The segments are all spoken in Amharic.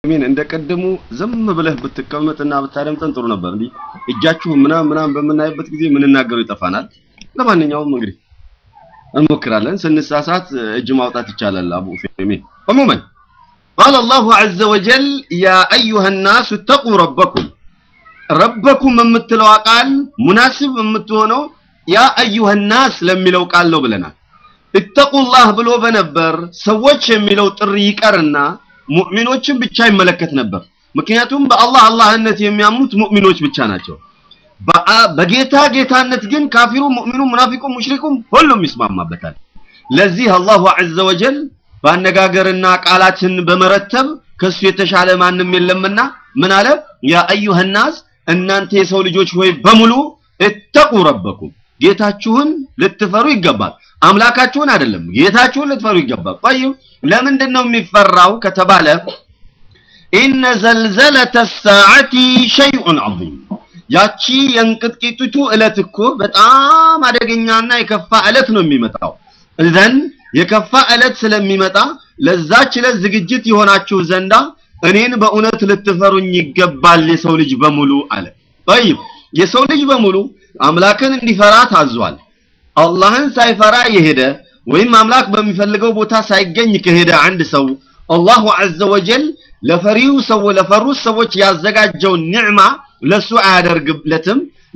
ሚን እንደ ቀደሙ ዝም ብለህ ብትቀመጥና ብታደምጠን ጥሩ ነበር። እንዲህ እጃችሁ ምናምን ምናምን በምናይበት ጊዜ የምንናገረው ይጠፋናል። ለማንኛውም እንግዲህ እንሞክራለን። ስንሳሳት እጅ ማውጣት ይቻላል። አቡ ኡሰይሚን عموما قال الله عز وجل يا أيها الناس اتقوا ربكم ربكم የምትለው ቃል ሙናስብ የምትሆነው ያ أيها الناس ለሚለው ቃል ነው ብለናል። እተቁላህ ብሎ በነበር ሰዎች የሚለው ጥሪ ይቀርና ሙእሚኖችን ብቻ ይመለከት ነበር። ምክንያቱም በአላህ አላህነት የሚያምኑት ሙእሚኖች ብቻ ናቸው። በጌታ ጌታነት ግን ካፊሩ፣ ሙእሚኑ፣ ሙናፊቁ፣ ሙሽሪኩም ሁሉም ይስማማበታል። ለዚህ አላሁ ዐዘ ወጀል በአነጋገርና ቃላትን በመረተብ ከሱ የተሻለ ማንም የለምና ምን አለ? ያ አዩሃ ናስ እናንተ የሰው ልጆች ሆይ በሙሉ እተቁ ረበኩም ጌታችሁን ልትፈሩ ይገባል። አምላካችሁን አይደለም ጌታችሁን ልትፈሩ ይገባል። ጠይብ ለምንድን ነው የሚፈራው ከተባለ ኢነ ዘልዘለተ ሰዓቲ ሸይኡን ዐዚም ያቺ የእንቅጥቂጢቱ ዕለት እኮ በጣም አደገኛና የከፋ ዕለት ነው የሚመጣው። እዘን የከፋ ዕለት ስለሚመጣ ለዛች ዕለት ዝግጅት የሆናችሁ ዘንዳ እኔን በእውነት ልትፈሩኝ ይገባል የሰው ልጅ በሙሉ አለ። ጠይብ የሰው ልጅ በሙሉ አምላክን እንዲፈራ ታዟል። አላህን ሳይፈራ የሄደ ወይም አምላክ በሚፈልገው ቦታ ሳይገኝ ከሄደ አንድ ሰው አላሁ ዐዘ ወጀል ለፈሪው ሰው ለፈሩት ሰዎች ያዘጋጀውን ኒዕማ ለሱ አያደርግለትም።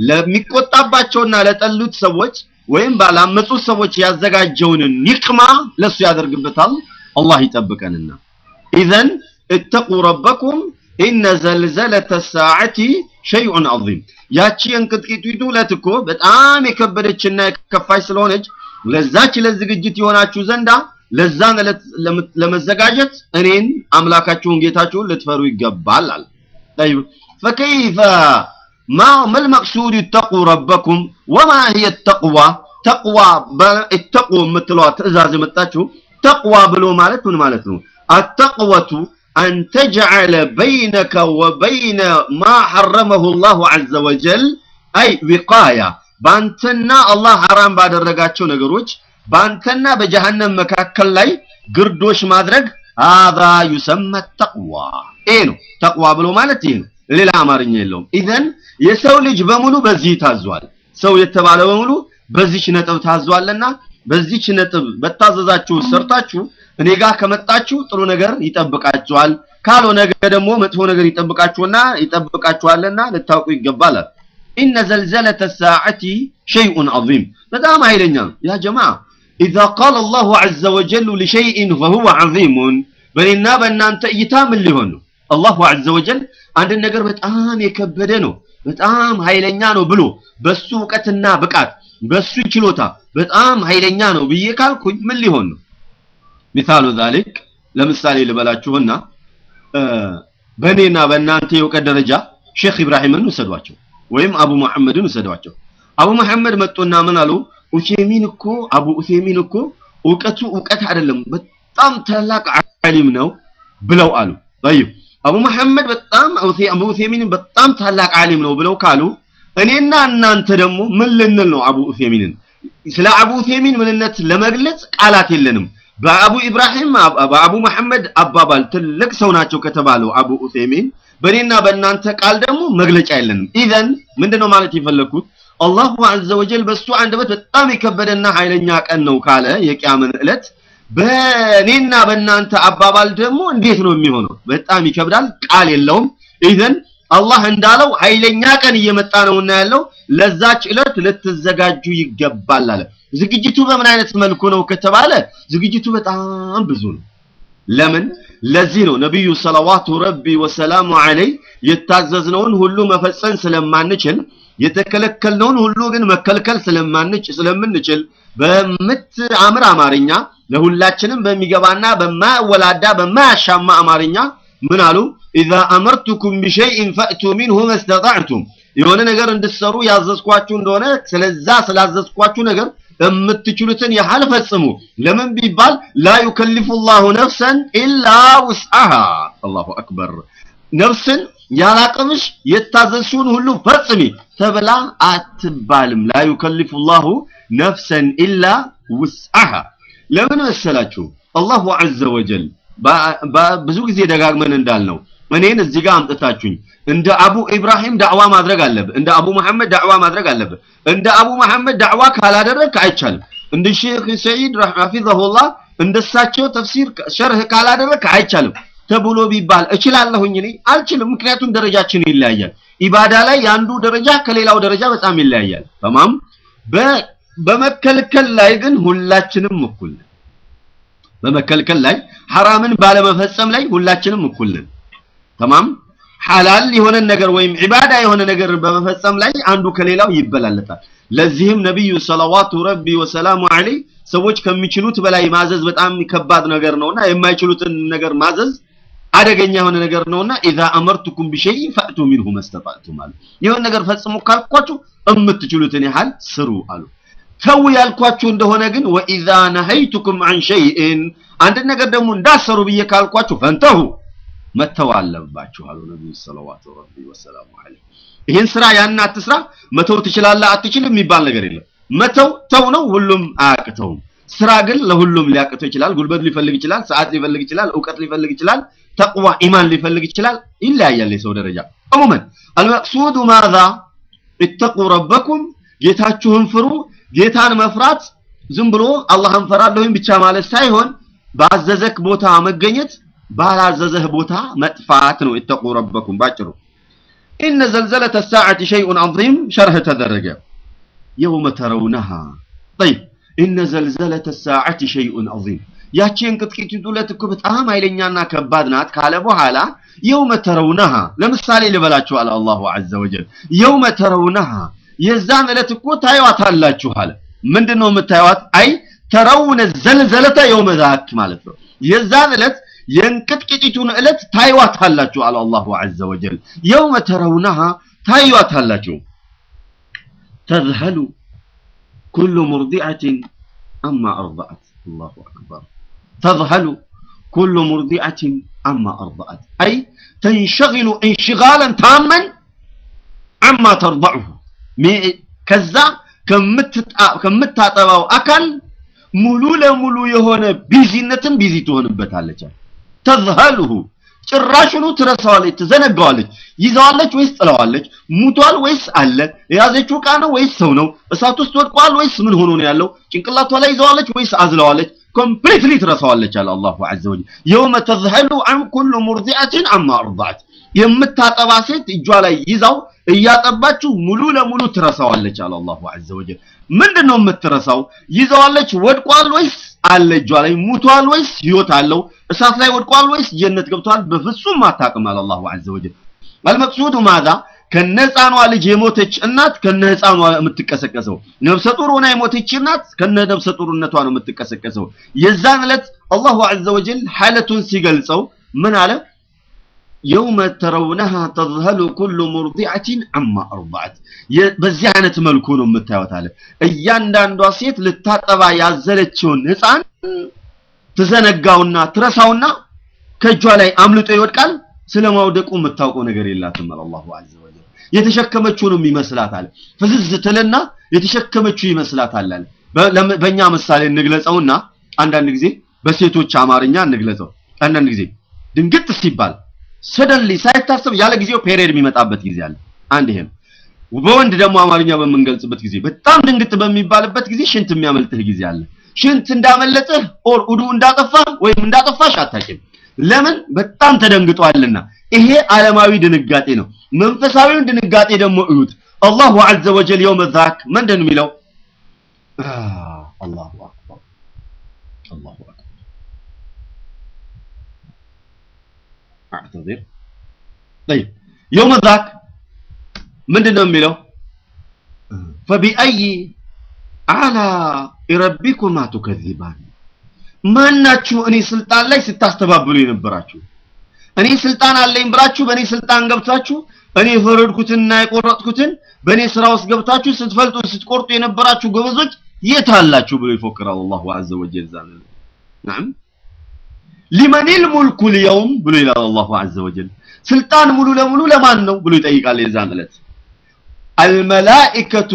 ለሚቆጣባቸውና ለጠሉት ሰዎች ወይም ባላመጹት ሰዎች ያዘጋጀውን ኒቅማ ለሱ ያደርግበታል። አላህ ይጠብቀንና ኢዘን እተቁ ረበኩም ኢነ ዘልዘለተ ሰዓቲ ሸይኡን ዐዚም ያቺ የእንቅጥቂጢቱ ዕለት እኮ በጣም የከበደችና የከፋች ስለሆነች ለዛች ዕለት ዝግጅት የሆናችሁ ዘንዳ ለዛን ዕለት ለመዘጋጀት እኔን አምላካችሁን ጌታችሁን ልትፈሩ ይገባል አለ። طيب فكيف ما ما المقصود اتقوا ربكم وما هي التقوى تقوى اتقوا የምትለዋ ትእዛዝ የመጣችው ተቅዋ ብሎ ማለት ምን ማለት ነው? التقوة أن تجعل بينك وبين ما حرمه الله عز وجل أي وقاية በአንተና አላህ ሐራም ባደረጋቸው ነገሮች በአንተና በጀሃነም መካከል ላይ ግርዶሽ ማድረግ አዛ ዩሰመ ተቅዋ ይሄ ነው ተቅዋ ብሎ ማለት ይሄ ነው ሌላ አማርኛ የለውም ኢዘን የሰው ልጅ በሙሉ በዚህ ታዟል ሰው የተባለ በሙሉ በዚች ነጥብ ታዟልና በዚች ነጥብ በታዘዛችሁ ሰርታችሁ እኔ ጋር ከመጣችሁ ጥሩ ነገር ይጠብቃችኋል ካልሆነ ደግሞ መጥፎ ነገር ይጠብቃችሁና ይጠብቃችኋልና ልታውቁ ይገባል ኢነ ዘልዘለተ ሰዓቲ ሸይኡን ዐዚም በጣም ኃይለኛ ነው ያ ጀማዓ ኢዛ ቃለ አላሁ ዐዘ ወጀል ሊሸይኢን ፈሁወ ዐዚሙን በእኔና በእናንተ እይታ ምን ሊሆን ነው አላሁ ዐዘ ወጀል አንድን ነገር በጣም የከበደ ነው በጣም ኃይለኛ ነው ብሎ በሱ እውቀትና ብቃት በሱ ችሎታ በጣም ኃይለኛ ነው ብዬ ካልኩኝ ምን ሊሆን ነው ሚሳሉ ዛሊክ ለምሳሌ ልበላችሁና በእኔና በእናንተ የእውቀት ደረጃ ሼክ ኢብራሂምን ውሰዷቸው ወይም አቡ መሐመድን ውሰዷቸው አቡ መሐመድ መጡና ምን አሉ ኡሴሚን እኮ አቡ ኡሴሚን እኮ እውቀቱ እውቀት አይደለም በጣም ታላቅ ዓሊም ነው ብለው አሉ طيب አቡ መሐመድ በጣም አቡ ኡሴሚን በጣም ታላቅ ዓሊም ነው ብለው ካሉ እኔና እናንተ ደግሞ ምን ልንል ነው አቡ ኡሴሚንን ስለ አቡ ኡሴሚን ምንነት ለመግለጽ ቃላት የለንም በአቡ ኢብራሂም በአቡ መሐመድ አባባል ትልቅ ሰው ናቸው ከተባለው አቡ ኡሴሚን በእኔና በእናንተ ቃል ደግሞ መግለጫ የለንም ኢዘን ምንድነው ማለት የፈለኩት አላሁ ዐዘ ወጀል በሱ አንደበት በጣም የከበደና ኃይለኛ ቀን ነው ካለ የቂያምን ዕለት በእኔና በእናንተ አባባል ደግሞ እንዴት ነው የሚሆነው በጣም ይከብዳል ቃል የለውም ኢዘን አላህ እንዳለው ኃይለኛ ቀን እየመጣ ነውና ያለው ለዛች ዕለት ልትዘጋጁ ይገባል አለ ዝግጅቱ በምን አይነት መልኩ ነው ከተባለ ዝግጅቱ በጣም ብዙ ነው ለምን ለዚህ ነው ነብዩ ሰለዋቱ ረቢ ወሰላሙ ዐለይ የታዘዝነውን ሁሉ መፈጸም ስለማንችል የተከለከልነውን ሁሉ ግን መከልከል ስለማንች ስለምንችል በምትአምር አማርኛ ለሁላችንም በሚገባና በማያወላዳ በማያሻማ አማርኛ ምን አሉ ኢዛ አመርቱኩም ቢሸይኢን ፈእቱ ሚንሁ መስተጣዕቱም የሆነ ነገር እንድትሰሩ ያዘዝኳችሁ እንደሆነ ስለዛ ስላዘዝኳችሁ ነገር የምትችሉትን ያህል ፈጽሙ ለምን ቢባል ላ ዩከሊፉ ላሁ ነፍሰን ኢላ ውስአሃ አላሁ አክበር ነፍስን ያላቅምሽ የታዘዝሽውን ሁሉ ፈጽሚ ተብላ አትባልም ላ ዩከሊፉ ላሁ ነፍሰን ኢላ ውስአሃ ለምን መሰላችሁ አላሁ ዐዘ ወጀል ብዙ ጊዜ ደጋግመን እንዳልነው እኔን እዚህ ጋር አምጥታችሁኝ እንደ አቡ ኢብራሂም ዳዕዋ ማድረግ አለብህ፣ እንደ አቡ መሐመድ ዳዕዋ ማድረግ አለብህ። እንደ አቡ መሐመድ ዳዕዋ ካላደረግክ አይቻልም። እንደ ሼክ ሰዒድ ሐፊዘሁላህ እንደሳቸው ተፍሲር ሸርህ ካላደረግክ አይቻልም ተብሎ ቢባል እችላለሁኝ? እኔ አልችልም። ምክንያቱም ደረጃችን ይለያያል። ኢባዳ ላይ የአንዱ ደረጃ ከሌላው ደረጃ በጣም ይለያያል። ተማም በመከልከል ላይ ግን ሁላችንም እኩል ነን። በመከልከል ላይ ሐራምን ባለመፈጸም ላይ ሁላችንም እኩል ነን። ተማም ሐላል የሆነ ነገር ወይም ዒባዳ የሆነ ነገር በመፈጸም ላይ አንዱ ከሌላው ይበላለጣል። ለዚህም ነቢዩ ሰለዋቱ ረቢ ወሰላሙ ዐለይህ ሰዎች ከሚችሉት በላይ ማዘዝ በጣም ከባድ ነገር ነውና የማይችሉትን ነገር ማዘዝ አደገኛ የሆነ ነገር ነውና ኢዛ አመርቱኩም ቢሸይ ፈእቱ ሚንሁ መስተጣዕቱም አሉ። ይሁን ነገር ፈጽሙ ካልኳችሁ የምትችሉትን ያህል ስሩ አሉ። ተው ያልኳችሁ እንደሆነ ግን ወኢዛ ነሀይቱኩም አን ሸይእን አንድ ነገር ደግሞ እንዳሰሩ ብዬ ካልኳችሁ ፈንተሁ መተው አለባችሁ አሉ ነቢዩ ሰለዋቱ ረቢ ወሰላሙ ዐለይህ። ይህን ስራ ያን አትስራ፣ መተው ትችላለህ አትችልም የሚባል ነገር የለም። መተው ተው ነው፣ ሁሉም አያቅተውም። ስራ ግን ለሁሉም ሊያቅተው ይችላል። ጉልበት ሊፈልግ ይችላል፣ ሰዓት ሊፈልግ ይችላል፣ እውቀት ሊፈልግ ይችላል፣ ተቅዋ ኢማን ሊፈልግ ይችላል። ይለያያል የሰው ደረጃ። ዕሙመን አልመቅሱዱ ማዛ ኢተቁ ረበኩም ጌታችሁን ፍሩ። ጌታን መፍራት ዝም ብሎ አላህን ፈራለሁኝ ብቻ ማለት ሳይሆን ባዘዘክ ቦታ መገኘት፣ ባላዘዘህ ቦታ መጥፋት ነው። ኢተቁ ረበኩም ባጭሩ። ኢነ ዘልዘለተ ሰዓቲ ሸይኡን ዐዚም ሸርህ ተደረገ። የውመ ተረውነሃ ጠይብ ኢነ ዘልዘለተ ሰዓቲ ሸይኡን ዐዚም ያቺ እንቅጥቅጢቱ ዕለት እኮ በጣም ኃይለኛና ከባድ ናት ካለ በኋላ የውመ ተረውነሃ ለምሳሌ ልበላችሁ አለ አላሁ ዐዘ ወጀል የውመ ተረውነሃ የዛን ዕለት እኮ ታዩዋታላችሁ አለ ምንድን ነው የምታዩዋት አይ ተረውነ ዘልዘለተ የውመ ዛክ ማለት ነው የዛን ዕለት የእንቅጥቅጢቱን ዕለት ታዩዋታላችሁ አለ አላሁ ዐዘ ወጀል የውመ ተረውነሃ ታዩዋታላችሁ ተዝሀሉ ኩሉ ሙርዲዐትን አማ አርضዐት አላሁ አክበር ተዝሀሉ ኩሉ ሙርዲዐትን አማ አርضዐት አይ ተንሸግሉ እንሽጋለን ታመን አማ ተርضዐሁ ከዛ ከምታጠባው አካል ሙሉ ለሙሉ የሆነ ቢዚነትን ቢዚ ትሆንበታለች ተዝሀሉሁ ጭራሽኑ ትረሳዋለች፣ ትዘነጋዋለች። ይዘዋለች ወይስ ጥለዋለች? ሙቷል ወይስ አለ? የያዘችው ዕቃ ነው ወይስ ሰው ነው? እሳት ውስጥ ወድቋል ወይስ ምን ሆኖ ነው ያለው? ጭንቅላቷ ላይ ይዘዋለች ወይስ አዝለዋለች? ኮምፕሊትሊ ትረሳዋለች አለ አላሁ ዐዘ ወጀል። የውመ ተዝሀሉ አን ኩሉ ሙርዲዐትን አማ አርضዐት የምታጠባ ሴት እጇ ላይ ይዛው እያጠባችው ሙሉ ለሙሉ ትረሳዋለች አለ አላሁ ዐዘ ወጀል። ምንድን ነው የምትረሳው? ይዘዋለች ወድቋል ወይስ አለ እጇ ላይ ሙቷል ወይስ ህይወት አለው? እሳት ላይ ወድቋል ወይስ ጀነት ገብቷል? በፍጹም አታውቅም አለ አላሁ ዐዘ ወጀል። አልመቅሱዱ ማዛ ከነህፃኗ ልጅ የሞተች እናት ከነ ህፃኗ የምትቀሰቀሰው፣ ነፍሰ ጡር ሆና የሞተች እናት ከነ ነፍሰ ጡርነቷ ነው የምትቀሰቀሰው። የዛን ዕለት አላሁ ዐዘ ወጀል ሐለቱን ሲገልጸው ምን አለ? የውመ ተረውነሃ ተዝሀሉ ኩሉ ሙርዲዐትን አማ አርضዐት በዚህ አይነት መልኩ ነው የምታዩት አለ። እያንዳንዷ ሴት ልታጠባ ያዘለችውን ህፃን ትዘነጋውና ትረሳውና ከእጇ ላይ አምልጦ ይወድቃል። ስለ ማውደቁ የምታውቀው ነገር የላትም አለ አላሁ ዐዘ ወጀል። የተሸከመችውንም ይመስላታል። ፍዝዝ ትልና የተሸከመችው ይመስላታል አለ። በእኛ ምሳሌ እንግለጸውና አንዳንድ ጊዜ በሴቶች አማርኛ እንግለጸው። አንዳንድ ጊዜ ድንግጥ ሲባል ሰደንሊ ሳይታሰብ ያለ ጊዜው ፔሪየድ የሚመጣበት ጊዜ አለ። አንድ ይሄም በወንድ ደግሞ አማርኛ በምንገልጽበት ጊዜ በጣም ድንግጥ በሚባልበት ጊዜ ሽንት የሚያመልጥህ ጊዜ አለ። ሽንት እንዳመለጥህ ኦር ኡዱ እንዳጠፋህ ወይም እንዳጠፋሽ አታውቂም። ለምን? በጣም ተደንግጧልና። ይሄ ዓለማዊ ድንጋጤ ነው። መንፈሳዊውን ድንጋጤ ደግሞ እዩት። አላሁ ዐዘ ወጀል የውመ ዛክ ምንድን ነው የሚለው? አላሁ አክበር አላሁ አክበር አዕተዚር طيب يوم ذاك ምንድን ነው የሚለው فبأي آلاء ربكما تكذبان ማናችሁ እኔ ስልጣን ላይ ስታስተባብሉ የነበራችሁ እኔ ስልጣን አለኝ ብላችሁ በእኔ ስልጣን ገብታችሁ እኔ የፈረድኩትንና የቆረጥኩትን በእኔ ስራ ውስጥ ገብታችሁ ስትፈልጡ ስትቆርጡ የነበራችሁ ጎበዞች የት አላችሁ ብሎ ይፎክራል አላሁ ዐዘ ወጀል ዛን ናም ሊመኒል ሙልኩ ልየውም ብሎ ይላል አላሁ ዐዘ ወጀል ስልጣን ሙሉ ለሙሉ ለማን ነው ብሎ ይጠይቃል የዛን ዕለት الملائكة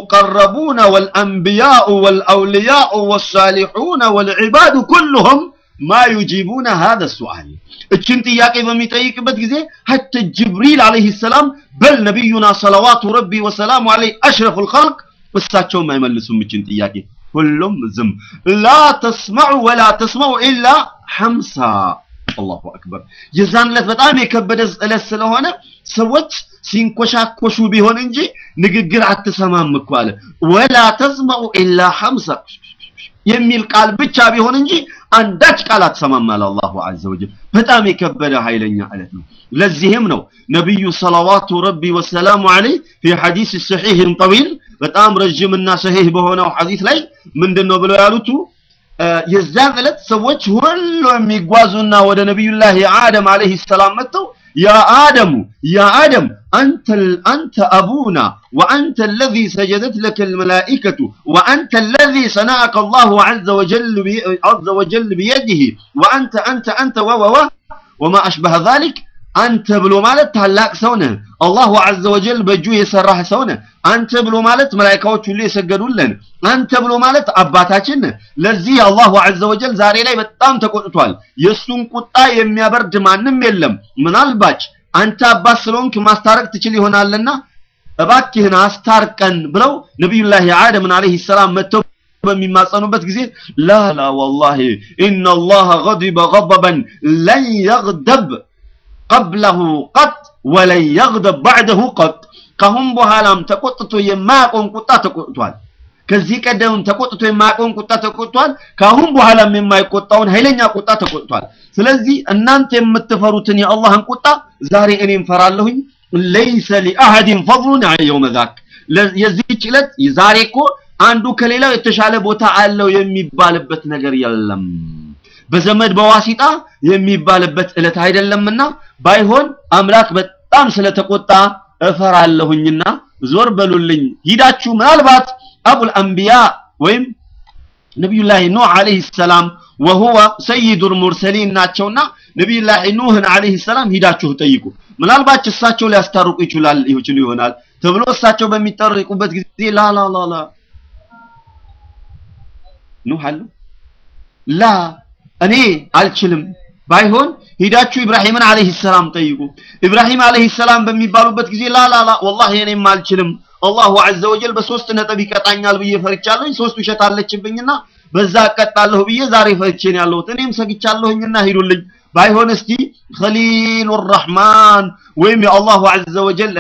والمقربون والأنبياء والأولياء والصالحون والعباد كلهم ማ ዩጂቡነ ሃذا السؤال እችን ጥያቄ በሚጠይቅበት ጊዜ ሐታ ጅብሪል አለይሂ ሰላም በል ነቢዩና ሰለዋቱ ረቢ ወሰላሙ ዐለይሂ አሽረፉል ኸልቅ እሳቸውም አይመልሱም እችን ጥያቄ ሁሉም ዝም ላ ተስመዑ ወላ ተስመዑ ኢላ ሐምሳ አላሁ አክበር የዛን ዕለት በጣም የከበደ ዕለት ስለሆነ ሰዎች ሲንኮሻኮሹ ቢሆን እንጂ ንግግር አትሰማም እኮ አለ ወላ ተስመዑ ኢላ ሐምሳ የሚል ቃል ብቻ ቢሆን እንጂ አንዳች ቃል አትሰማም አለ አላሁ ዐዘ ወጀል በጣም የከበደ ኃይለኛ ዕለት ነው ለዚህም ነው ነቢዩ ሰለዋቱ ረቢ ወሰላሙ ዐለይህ ፊ ሐዲስ ሰሒህን ጠዊል በጣም ረዥምና ሰሒህ በሆነው ሐዲስ ላይ ምንድነው ብለው ያሉት የዛን ዕለት ሰዎች ሁሉ የሚጓዙና ወደ ነቢዩላህ አደም አለይሂ ሰላም መጥተው ያ አደሙ ያ አደም አንተ አንተ አቡና ወአንተ الذي سجدت لك الملائكة وأنت الذي صنعك الله عز وجل عز وجل بيده وأنت أنت أنت و و وما أشبه ذلك አንተ ብሎ ማለት ታላቅ ሰው ነህ አላሁ ዐዘ ወጀል በእጁ የሰራህ ሰው ነህ አንተ ብሎ ማለት መላእክቶች ሁሉ የሰገዱልን አንተ ብሎ ማለት አባታችን ነህ ለዚህ አላሁ ዐዘ ወጀል ዛሬ ላይ በጣም ተቆጥቷል የሱን ቁጣ የሚያበርድ ማንም የለም ምናልባች አንተ አባት ስለሆንክ ማስታረቅ ትችል ይሆናልና እባክህን አስታርቀን ብለው ነቢዩላህ አደምን አለይሂ ሰላም መጥተው በሚማጸኑበት ጊዜ ላ ላ ወላሂ ኢነላህ ገዲበ ገበበን ለን የግደብ ቀብለሁ ቀጥ ወለን የግደብ ባዕደሁ ቀጥ ካሁን በኋላም ተቆጥቶ የማያቆም ቁጣ ተቆጥቷል ከዚህ ቀደምም ተቆጥቶ የማያቆም ቁጣ ተቆጥቷል ካሁን በኋላም የማይቆጣውን ኃይለኛ ቁጣ ተቆጥቷል ስለዚህ እናንተ የምትፈሩትን የአላህን ቁጣ ዛሬ እኔም ፈራለሁኝ ለይሰ ሊአሐድን ፈضሉን የውመ ዛክ የዚህች ዕለት ዛሬ እኮ አንዱ ከሌላው የተሻለ ቦታ አለው የሚባልበት ነገር የለም በዘመድ በዋሲጣ የሚባልበት ዕለት አይደለምና ባይሆን አምላክ በጣም ስለተቆጣ እፈራለሁኝና ዞር በሉልኝ ሂዳችሁ ምናልባት አቡል አንቢያ ወይም ነቢዩላህ ኑህ አለይሂ ሰላም ወሁወ ሰይዱል ሙርሰሊን ናቸውና ነቢዩላህ ኑህን አለይሂ ሰላም ሂዳችሁ ጠይቁ ምናልባት እሳቸው ሊያስታርቁ ይችላል ይችሉ ይሆናል ተብሎ እሳቸው በሚጠርቁበት ጊዜ ላ ላ ላ ላ ኑህ አሉ ላ እኔ አልችልም ባይሆን ሂዳችሁ ኢብራሂምን አለይሂ ሰላም ጠይቁ ኢብራሂም አለይሂ ሰላም በሚባሉበት ጊዜ ላ ላ ላ ወላሂ እኔም አልችልም አላሁ ዐዘ ወጀል በሶስት ነጥብ ይቀጣኛል ብዬ ፈርቻለሁኝ ሶስት ውሸት አለችብኝና በዛ እቀጣለሁ ብዬ ዛሬ ፈርቼ ነው ያለሁት እኔም ሰግቻለሁኝና ሂዱልኝ ባይሆን እስቲ ከሊሉ ረህማን ወይም የአላሁ ዐዘ ወጀል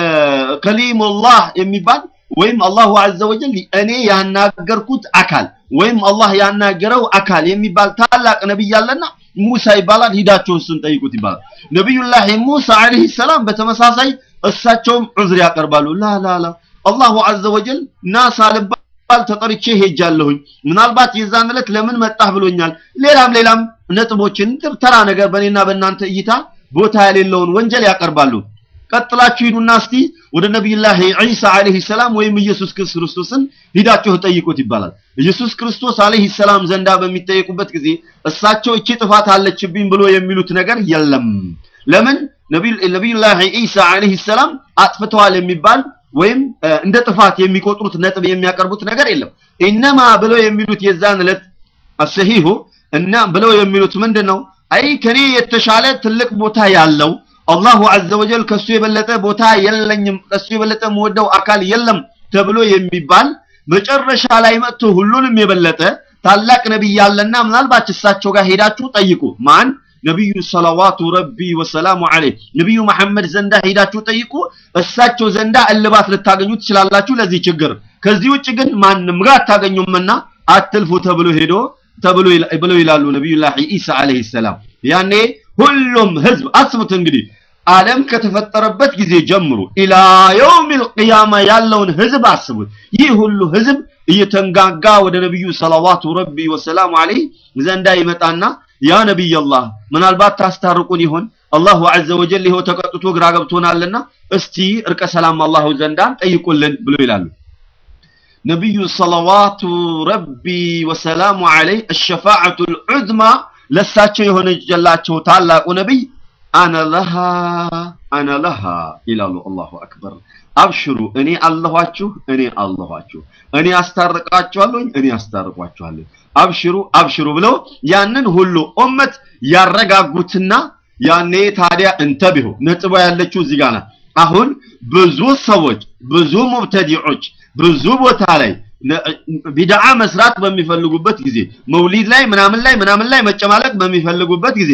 ከሊሙላህ የሚባል ወይም አላሁ ዐዘ ወጀል እኔ ያናገርኩት አካል ወይም አላህ ያናገረው አካል የሚባል ታላቅ ነብይ አለና ሙሳ ይባላል ሂዳችሁ እሱን ጠይቁት ይባላል ነብዩላህ ሙሳ አለይሂ ሰላም በተመሳሳይ እሳቸውም ዑዝር ያቀርባሉ ላ ላ ላ አላሁ ዐዘ ወጀል ናሳ ልባል ተጠርቼ ሄጃለሁኝ ምናልባት የዛን ዕለት ለምን መጣህ ብሎኛል ሌላም ሌላም ነጥቦችን ተራ ነገር በእኔና በእናንተ እይታ ቦታ የሌለውን ወንጀል ያቀርባሉ ቀጥላችሁ ሂዱና እስቲ ወደ ነቢዩላህ ዒሳ አለይሂ ሰላም ወይም ኢየሱስ ክርስቶስን ሂዳችሁ ጠይቁት ይባላል ኢየሱስ ክርስቶስ አለይሂ ሰላም ዘንዳ በሚጠየቁበት ጊዜ እሳቸው እቺ ጥፋት አለችብኝ ብሎ የሚሉት ነገር የለም ለምን ነቢዩላህ ዒሳ አለይሂ ሰላም አጥፍተዋል የሚባል ወይም እንደ ጥፋት የሚቆጥሩት ነጥብ የሚያቀርቡት ነገር የለም ኢነማ ብለው የሚሉት የዛን ዕለት አሰሂሁ እና ብለው የሚሉት ምንድነው አይ ከኔ የተሻለ ትልቅ ቦታ ያለው አላሁ ዐዘ ወጀል ከሱ የበለጠ ቦታ የለኝም ከሱ የበለጠ መወደው አካል የለም ተብሎ የሚባል መጨረሻ ላይ መጥቶ ሁሉንም የበለጠ ታላቅ ነብይ ያለና ምናልባት እሳቸው ጋር ሄዳችሁ ጠይቁ ማን ነብዩ ሰለዋቱ ረቢ ወሰላሙ ዐለይህ ነብዩ መሐመድ ዘንዳ ሄዳችሁ ጠይቁ እሳቸው ዘንዳ እልባት ልታገኙ ትችላላችሁ ለዚህ ችግር ከዚህ ውጭ ግን ማንም ጋር አታገኙምና አትልፉ ተብሎ ሄዶ ተብሎ ብለው ይላሉ ነብዩላህ ኢሳ አለይሂ ሰላም ያኔ ሁሉም ህዝብ አስቡት እንግዲህ ዓለም ከተፈጠረበት ጊዜ ጀምሮ ኢላ የውሚል ቂያማ ያለውን ህዝብ አስቡት ይህ ሁሉ ህዝብ እየተንጋጋ ወደ ነብዩ ሰለዋቱ ረቢ ወሰላሙ ዐለይህ ዘንዳ ይመጣና ያ ነብይ አላህ ምናልባት ታስታርቁን ይሆን አላሁ ዐዘ ወጀል ይኸው ተቀጥቶ ግራ ገብቶናልና እስቲ እርቀ ሰላም አላሁ ዘንዳ ጠይቁልን ብሎ ይላሉ ነብዩ ሰለዋቱ ረቢ ወሰላሙ ዐለይህ الشفاعة العظمى ለሳቸው የሆነላቸው ታላቁ ነብይ አነ ለሃ አነ ለሃ ይላሉ አላሁ አክበር አብሽሩ እኔ አለኋችሁ እኔ አለኋችሁ እኔ አስታርቃችኋለሁ እኔ አስታርቋችኋለሁ አብሽሩ አብሽሩ ብለው ያንን ሁሉ ኡመት ያረጋጉትና ያኔ ታዲያ እንተቢሁ ነጥቧ ያለችው እዚህ ጋር ናት። አሁን ብዙ ሰዎች ብዙ ሙብተዲዖች ብዙ ቦታ ላይ ቢድዓ መስራት በሚፈልጉበት ጊዜ መውሊድ ላይ ምናምን ላይ ምናምን ላይ መጨማለቅ በሚፈልጉበት ጊዜ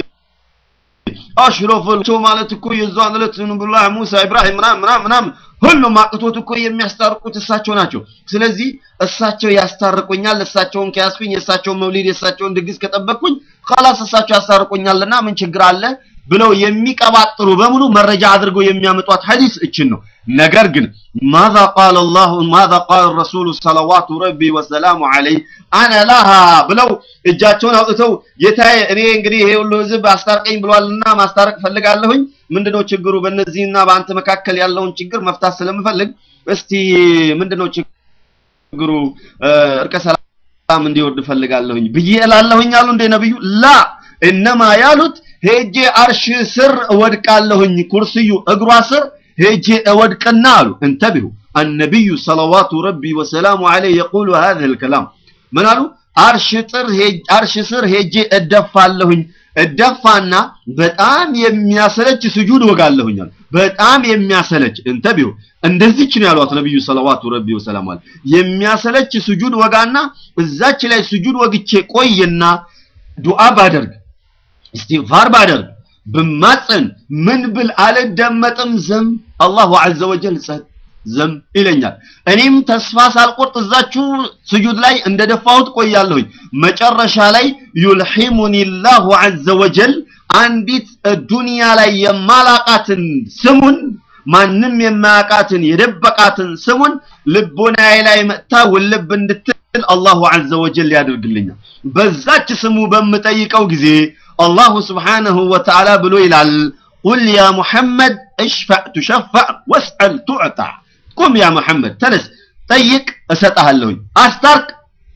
አሽረፈል ማለት እኮ የዛን ዕለት ነብዩላህ ሙሳ ኢብራሂም ምናምን ምናምን ምናምን ሁሉም አቅቶት እኮ የሚያስታርቁት እሳቸው ናቸው። ስለዚህ እሳቸው ያስታርቁኛል፣ እሳቸውን ከያዝኩኝ፣ የእሳቸውን መውሊድ የእሳቸውን ድግስ ከጠበቅኩኝ خلاص እሳቸው ያስታርቁኛልና ምን ችግር አለ ብለው የሚቀባጥሩ በሙሉ መረጃ አድርገው የሚያመጧት ሐዲስ እችን ነው። ነገር ግን ማዛ ቃለ አላሁ ማዛ ቃለ ረሱሉ ሰለዋቱ ረቢ ወሰላሙ ዐለይህ አነ ላሃ ብለው እጃቸውን አውጥተው ጌታዬ እኔ እንግዲህ ይሄ ሁሉ ህዝብ አስታርቀኝ ብሏልና ማስታረቅ ፈልጋለሁኝ። ምንድነው ችግሩ? በእነዚህና በአንተ መካከል ያለውን ችግር መፍታት ስለምፈልግ እስቲ ምንድነው ችግሩ? እርቀ ሰላም እንዲወርድ ፈልጋለሁኝ ብዬ እላለሁኝ አሉ እንደ ነብዩ ላ እነማ ያሉት ሄጄ አርሽ ስር እወድቃለሁኝ ኩርስዩ እግሯ ስር ሄጄ እወድቅና አሉ እንተቢሁ النبي صلوات ربي وسلامه عليه يقول هذا الكلام ምን አሉ አርሽ ጥር አርሽ ስር ሄጄ እደፋለሁኝ እደፋና በጣም የሚያሰለች ስጁድ ወጋለሁኝ አሉ በጣም የሚያሰለች እንተቢሁ እንደዚች ነው ያሏት ነብዩ ሰለዋቱ ረቢ ወሰላሙ ዐለይሂ የሚያሰለች ስጁድ ወጋና እዛች ላይ ስጁድ ወግቼ ቆይና ዱዓ ባደርግ استغفار ባደርግ ብማጸን ምን ብል አልደመጥም ዘም አላሁ ዐዘ ወጀል ጸጥ ዘም ይለኛል። እኔም ተስፋ ሳልቆርጥ እዛችሁ ስጁድ ላይ እንደደፋሁት ቆያለሁኝ። መጨረሻ ላይ ዩልሂሙኒ ላሁ ዐዘ ወጀል አንዲት ዱንያ ላይ የማላቃትን ስሙን ማንም የማያውቃትን የደበቃትን ስሙን ልቦናዬ ላይ መጥታ ውልብ እንድትል አላሁ ዐዘ ወጀል ያደርግልኛል። በዛች ስሙ በምጠይቀው ጊዜ አላሁ ስብሓነሁ ወተዓላ ብሎ ይላል ቁል ያ ሙሐመድ እሽፈዕ ቱሸፈዕ ወስአል ቱዕጣ ቁም ያ ሙሐመድ ተነስ ጠይቅ እሰጥሃለሁኝ አስታርቅ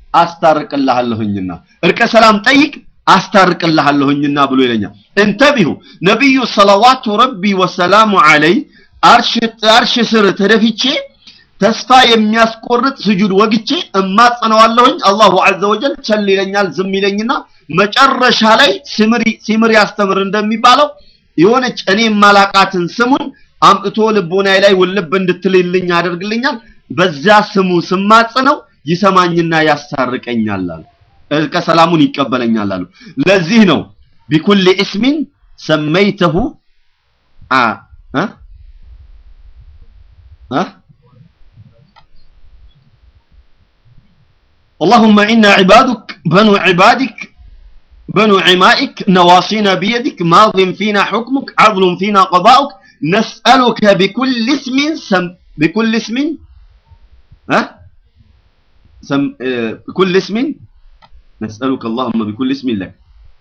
አስታርቅልሃለሁኝና እርቀ ሰላም ጠይቅ አስታርቅልሃለሁኝና ብሎ ይለኛል እንተቢሁ ነቢዩ ሰለዋቱ ረቢ ወሰላሙ ዐለይ አርሽ ስር ተደፍቼ ተስፋ የሚያስቆርጥ ስጁድ ወግቼ እማጸነዋለሁኝ አላሁ ዐዘ ወጀል ቸል ይለኛል ዝም ይለኝና መጨረሻ ላይ ሲምር ሲምር ያስተምር እንደሚባለው የሆነች እኔ ማላቃትን ስሙን አምጥቶ ልቦናዬ ላይ ውልብ እንድትልልኝ ያደርግልኛል። በዛ ስሙ ስማጽነው ይሰማኝና ያስታርቀኛል አሉ። እርቀ ሰላሙን ይቀበለኛል አሉ። ለዚህ ነው ቢኩል እስሚን ሰመይተሁ አ አ አ اللهم إنا عبادك بنو عبادك بنو عمائك نواصينا بيدك ماض فينا حكمك عدل فينا قضاؤك نسألك بكل اسم سم بكل اسم ها سم آه بكل اسم نسألك اللهم بكل اسم لك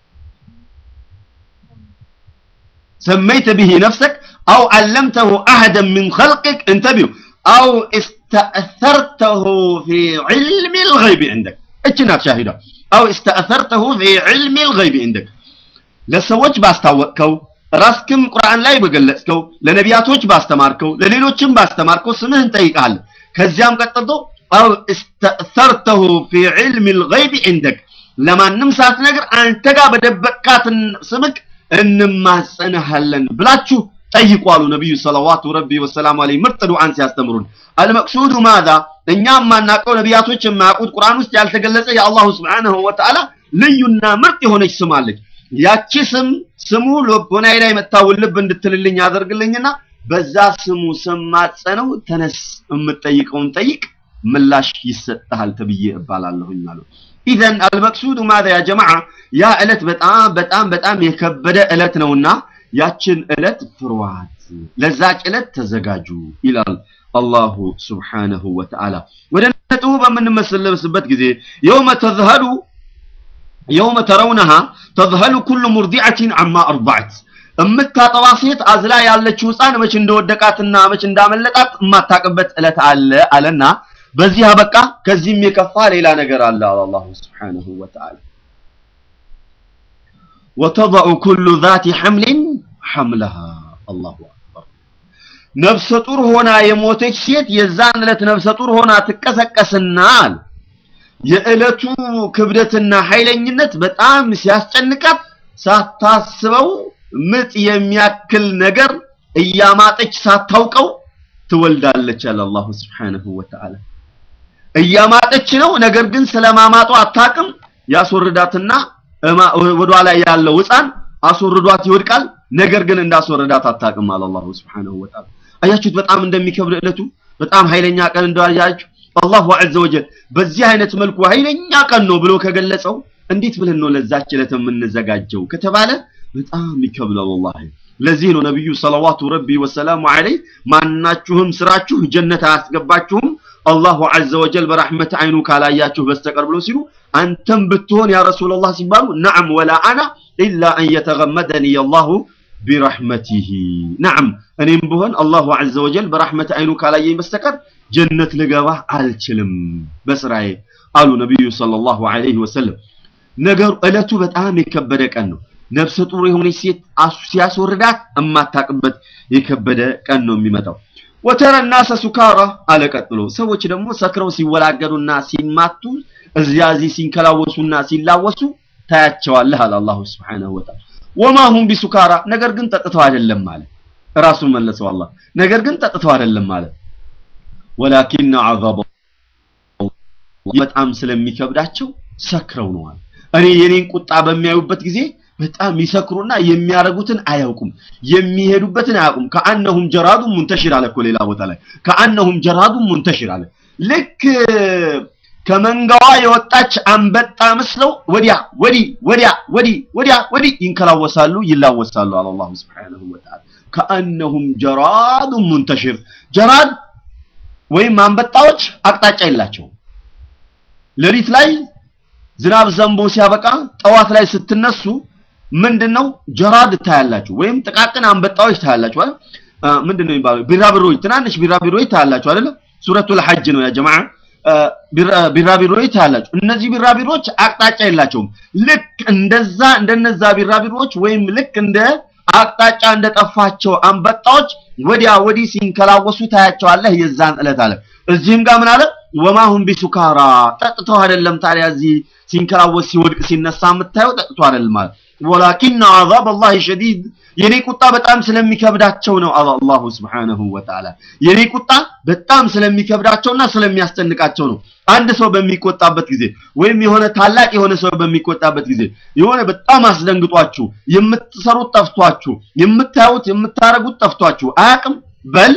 سميت به نفسك أو علمته أحدا من خلقك انتبهوا أو استأثرته في علم الغيب عندك اتنا شاهده أو استأثرته في علم الغيب عندك ለሰዎች ባስታወቅከው ራስክም ቁርአን ላይ በገለጽከው ለነቢያቶች ባስተማርከው ለሌሎችም ባስተማርከው ስምህን እንጠይቃለን። ከዚያም ቀጥሎ አው እስተእሰርተሁ ፊ ዒልሚ ልገይብ ዒንደክ ለማንም ሳትነግር አንተ ጋር በደበቅካትን ስምክ እንማጸንሃለን ብላችሁ ጠይቁ አሉ ነቢዩ ሰለዋቱ ረቢ ወሰላሙ ዐለይሂ ምርጥ ዱዓን ሲያስተምሩን። አልመቅሱዱ ማዛ እኛ የማናውቀው ነቢያቶች የማያውቁት ቁርአን ውስጥ ያልተገለጸ የአላሁ ስብሓነሁ ወተዓላ ልዩና ምርጥ የሆነች ስም አለች። ያቺ ስም ስሙ ልቦናዬ ላይ መታ ውልብ እንድትልልኝ ያደርግልኝና በዛ ስሙ ስማጸነው ተነስ የምትጠይቀውን ጠይቅ ምላሽ ይሰጥሃል ተብዬ እባላለሁኝ አሉ። ኢዘን አልመቅሱዱ ማዛ ያ ጀማዓ ያ ዕለት በጣም በጣም በጣም የከበደ ዕለት ነውና ያችን ዕለት ፍሯት፣ ለዛች ዕለት ተዘጋጁ ይላል አላሁ ስብሓነሁ ወተዓላ። ወደ ነጥቡ በምንመለስበት ጊዜ የውመ ተዝሀሉ የውመ ተረውነሃ ተዝሀሉ ኩሉ ሙርዲዐትን አማ አርضዐት እምታጠባ ሴት አዝላ ያለችው ህፃን መች እንደወደቃትና መች እንዳመለጣት የማታቅበት ዕለት አለ አለና በዚህ አበቃ። ከዚህም የከፋ ሌላ ነገር አለ አለ አላሁ ስብሓነሁ ወተዓላ ወተضዑ ኩሉ ዛቲ ሐምሊን ሐምለሃ አላሁ አክበር። ነፍሰ ጡር ሆና የሞተች ሴት የዛን ዕለት ነፍሰ ጡር ሆና ትቀሰቀስና አለ የዕለቱ ክብደትና ኃይለኝነት በጣም ሲያስጨንቃት ሳታስበው ምጥ የሚያክል ነገር እያማጠች ሳታውቀው ትወልዳለች አለ አላሁ ስብሓነሁ ወተዓላ። እያማጠች ነው፣ ነገር ግን ስለማማጧ አታቅም። ያስወርዳትና ወዷ ላይ ያለው ሕፃን አስወርዷት ይወድቃል። ነገር ግን እንዳስወረዳት አታቅም አለ አላሁ ስብሓነሁ ወተዓላ። አያችሁት በጣም እንደሚከብድ ዕለቱ በጣም ኃይለኛ ቀን እንዳያችሁ አላሁ ዐዘ ወጀል በዚህ አይነት መልኩ ኃይለኛ ቀን ነው ብሎ ከገለጸው እንዴት ብለን ነው ለዛች ዕለት የምንዘጋጀው ከተባለ በጣም ይከብዳል ወላሂ። ለዚህ ነው ነብዩ ሰለዋቱ ረቢ ወሰላሙ ዐለይህ ማናችሁም ስራችሁ ጀነት አያስገባችሁም አላሁ ዐዘ ወጀል በረሕመት አይኑ ካላያችሁ በስተቀር ብሎ ሲሉ አንተም ብትሆን ያ ረሱላላህ ሲባሉ ነዓም ወላ አና ኢላ አን የተገመደኒ አላሁ ቢረሕመቲሂ ነዓም እኔም ብሆን አላሁ ዐዘ ወጀል በረሕመት አይኑ ካላየኝ በስተቀር ጀነት ልገባ አልችልም በስራዬ አሉ ነቢዩ ሰለላሁ ዐለይሂ ወሰለም። ነገሩ ዕለቱ በጣም የከበደ ቀን ነው። ነፍሰ ጡር የሆነች ሴት ሲያስወርዳት እማታቅበት የከበደ ቀን ነው የሚመጣው። ወተረ ናሰ ሱካራ አለ ቀጥሎ ሰዎች ደግሞ ሰክረው ሲወላገዱና ሲማቱ እዚያ እዚህ ሲንከላወሱና ሲላወሱ ታያቸዋለህ አለ አላሁ ሱብሓነሁ ወተዓላ። ወማ ሁም ቢሱካራ ነገር ግን ጠጥተው አይደለም ማለት ራሱን መለሰው አላህ ነገር ግን ጠጥተው አይደለም ማለት ወላኪን ዐዛበ በጣም ስለሚከብዳቸው ሰክረው ነዋል። እኔ የኔን ቁጣ በሚያዩበት ጊዜ በጣም ይሰክሩና የሚያረጉትን አያውቁም፣ የሚሄዱበትን አያውቁም። ከአነሁም ጀራዱን ሙንተሽር አለ እኮ ሌላ ቦታ ላይ ከአነሁም ጀራዱን ሙንተሽር አለ። ልክ ከመንጋዋ የወጣች አንበጣ መስለው ወዲያ ወዲህ ወዲያ ወዲህ ወዲያ ወዲህ ይንከላወሳሉ፣ ይላወሳሉ አለ አላሁ ሱብሓነሁ ወተዓላ። ከአነሁም ጀራዱን ሙንተሽር ጀራድ ወይም አንበጣዎች አቅጣጫ የላቸውም። ሌሊት ላይ ዝናብ ዘንቦ ሲያበቃ ጠዋት ላይ ስትነሱ ምንድነው ጀራድ ታያላችሁ፣ ወይም ጥቃቅን አንበጣዎች ታያላችሁ አይደል? ምንድነው የሚባለው? ቢራቢሮዎች፣ ትናንሽ ቢራቢሮዎች ታያላችሁ አይደል? ሱረቱል ሐጅ ነው ያ ጀማዓ። ቢራቢሮዎች ታያላችሁ። እነዚህ ቢራቢሮዎች አቅጣጫ የላቸውም። ልክ እንደዛ እንደነዛ ቢራቢሮዎች ወይም ልክ እንደ አቅጣጫ እንደጠፋቸው አንበጣዎች ወዲያ ወዲህ ሲንከላወሱ ታያቸዋለህ። የዛን ዕለት አለ። እዚህም ጋር ምን አለ? ወማሁም ቢሱካራ ጠጥተው አይደለም። ታዲያ እዚህ ሲንከላወስ ሲወድቅ ሲነሳ የምታየው ጠጥቶ አይደለም ማለት ወላኪን አዛብ አላህ ሸዲድ የኔ ቁጣ በጣም ስለሚከብዳቸው ነው አለ አላሁ ስብሓነሁ ወተዓላ። የኔ ቁጣ በጣም ስለሚከብዳቸውና ስለሚያስጨንቃቸው ነው። አንድ ሰው በሚቆጣበት ጊዜ ወይም የሆነ ታላቅ የሆነ ሰው በሚቆጣበት ጊዜ የሆነ በጣም አስደንግጧችሁ የምትሰሩት ጠፍቷችሁ የምታዩት የምታረጉት ጠፍቷችሁ አያቅም በል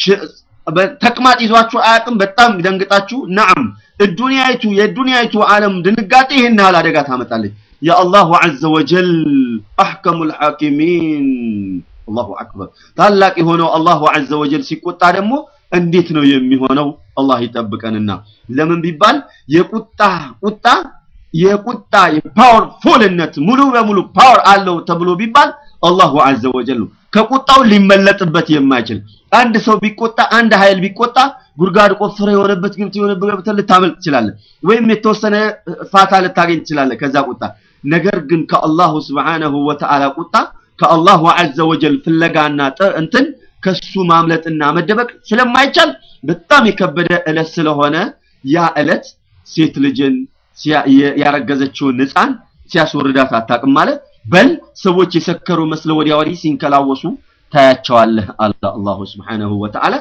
ተቅማጥ ይዟችሁ አያቅም በጣም ደንግጣችሁ ነዓም እዱንያይቱ የዱንያይቱ ዓለም ድንጋጤ ይህን ያህል አደጋ ታመጣለች። የአላሁ ዐዘ ወጀል አሕከሙል ሐኪሚን አላሁ አክበር ታላቅ የሆነው አላሁ ዐዘ ወጀል ሲቆጣ ደግሞ እንዴት ነው የሚሆነው? አላህ ይጠብቀንና ለምን ቢባል የቁጣ ቁጣ የቁጣ የፓወርፉልነት ሙሉ በሙሉ ፓወር አለው ተብሎ ቢባል አላሁ ዐዘ ወጀል ነው። ከቁጣው ሊመለጥበት የማይችል አንድ ሰው ቢቆጣ አንድ ኃይል ቢቆጣ ጉድጓድ ቆፍረ የሆነበት ግብት የሆነበት ገብተህ ልታመልጥ ትችላለህ፣ ወይም የተወሰነ ፋታ ልታገኝ ትችላለህ ከዛ ቁጣ። ነገር ግን ከአላሁ ስብሓነሁ ወተዓላ ቁጣ ከአላሁ ዐዘ ወጀል ፍለጋና እንትን ከሱ ማምለጥና መደበቅ ስለማይቻል በጣም የከበደ ዕለት ስለሆነ ያ ዕለት ሴት ልጅን ያረገዘችውን ሕፃን ሲያስወርዳት አታውቅም ማለት በል ሰዎች የሰከሩ መስለው ወዲያ ወዲህ ሲንከላወሱ ታያቸዋለህ አለ አላሁ ስብሓነሁ ወተዓላ።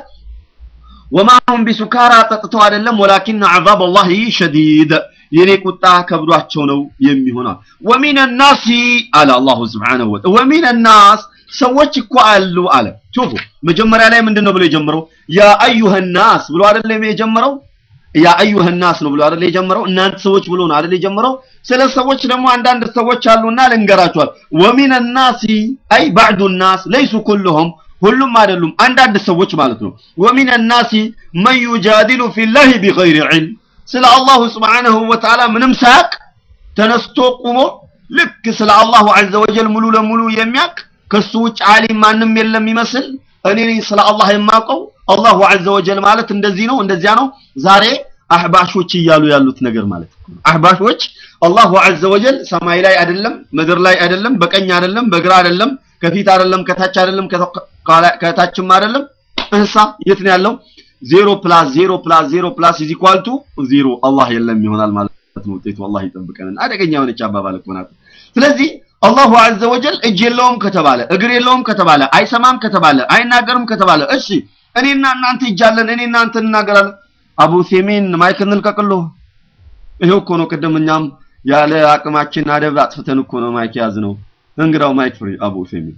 ወማሁም ቢሱካራ ጠጥተው አይደለም፣ ወላኪን ዐዛብ አላህ ሸዲድ የኔ ቁጣ ከብዷቸው ነው የሚሆነው። ወሚነ ናሲ አለ አላሁ ስብሓነሁ ወተዓላ ወሚነ ናስ ሰዎች እኮ አሉ አለ። ሹፉ መጀመሪያ ላይ ምንድን ነው ብሎ የጀመረው? ያ አዩሀ ናስ ብሎ አይደለም የጀመረው ያ አዩሀ ናስ ነው ብሎ አይደል የጀመረው? እናንተ ሰዎች ብሎ ነው አይደል የጀመረው? ስለ ሰዎች ደግሞ አንዳንድ ሰዎች አሉና ልንገራቸዋል። ወሚነ ናሲ አይ ባዕዱ ናስ ለይሱ ኩልሁም ሁሉም አይደሉም፣ አንዳንድ ሰዎች ማለት ነው። ወሚነ ናሲ መን ዩጃዲሉ ፊላሂ ቢገይሪ ዒልም ስለ አላሁ ስብሓነሁ ወተዓላ ምንም ሳያቅ ተነስቶ ቁሞ ልክ ስለ አላሁ ዐዘ ወጀል ሙሉ ለሙሉ የሚያቅ ከሱ ውጭ ዓሊም ማንም የለም ይመስል እኔ ነኝ ስለ አላህ የማውቀው አላሁ ዐዘ ወጀል ማለት እንደዚህ ነው እንደዚያ ነው። ዛሬ አህባሾች እያሉ ያሉት ነገር ማለት ነው። አህባሾች አላሁ ዐዘ ወጀል ሰማይ ላይ አይደለም፣ ምድር ላይ አይደለም፣ በቀኝ አይደለም፣ በግራ አይደለም፣ ከፊት አይደለም፣ ከታች አይደለም፣ ከታችም አይደለም። እንሳ የት ነው ያለው? ዜሮ ፕላስ ዜሮ ፕላስ ዜሮ ፕላስ ኢዝ ኢኳል ቱ ዜሮ አላህ የለም ይሆናል ማለት ነው ውጤቱ። አላህ ይጠብቀን። አደገኛ የሆነች አባባል እኮ ናት። ስለዚህ አላሁ ዐዘ ወጀል እጅ የለውም ከተባለ እግር የለውም ከተባለ አይሰማም ከተባለ አይናገርም ከተባለ እሺ እኔና እናንተ እጃለን እኔ እናንተ እንናገራለን። አቡ ሴሜን ማይክ እንልቀቅሎ። ይሄው እኮ ነው ቅድም እኛም ያለ አቅማችን አደብ አጥፍተን እኮ ነው ማይክ ያዝ ነው። እንግዳው ማይክ ፍሪ አቡ ሴሜን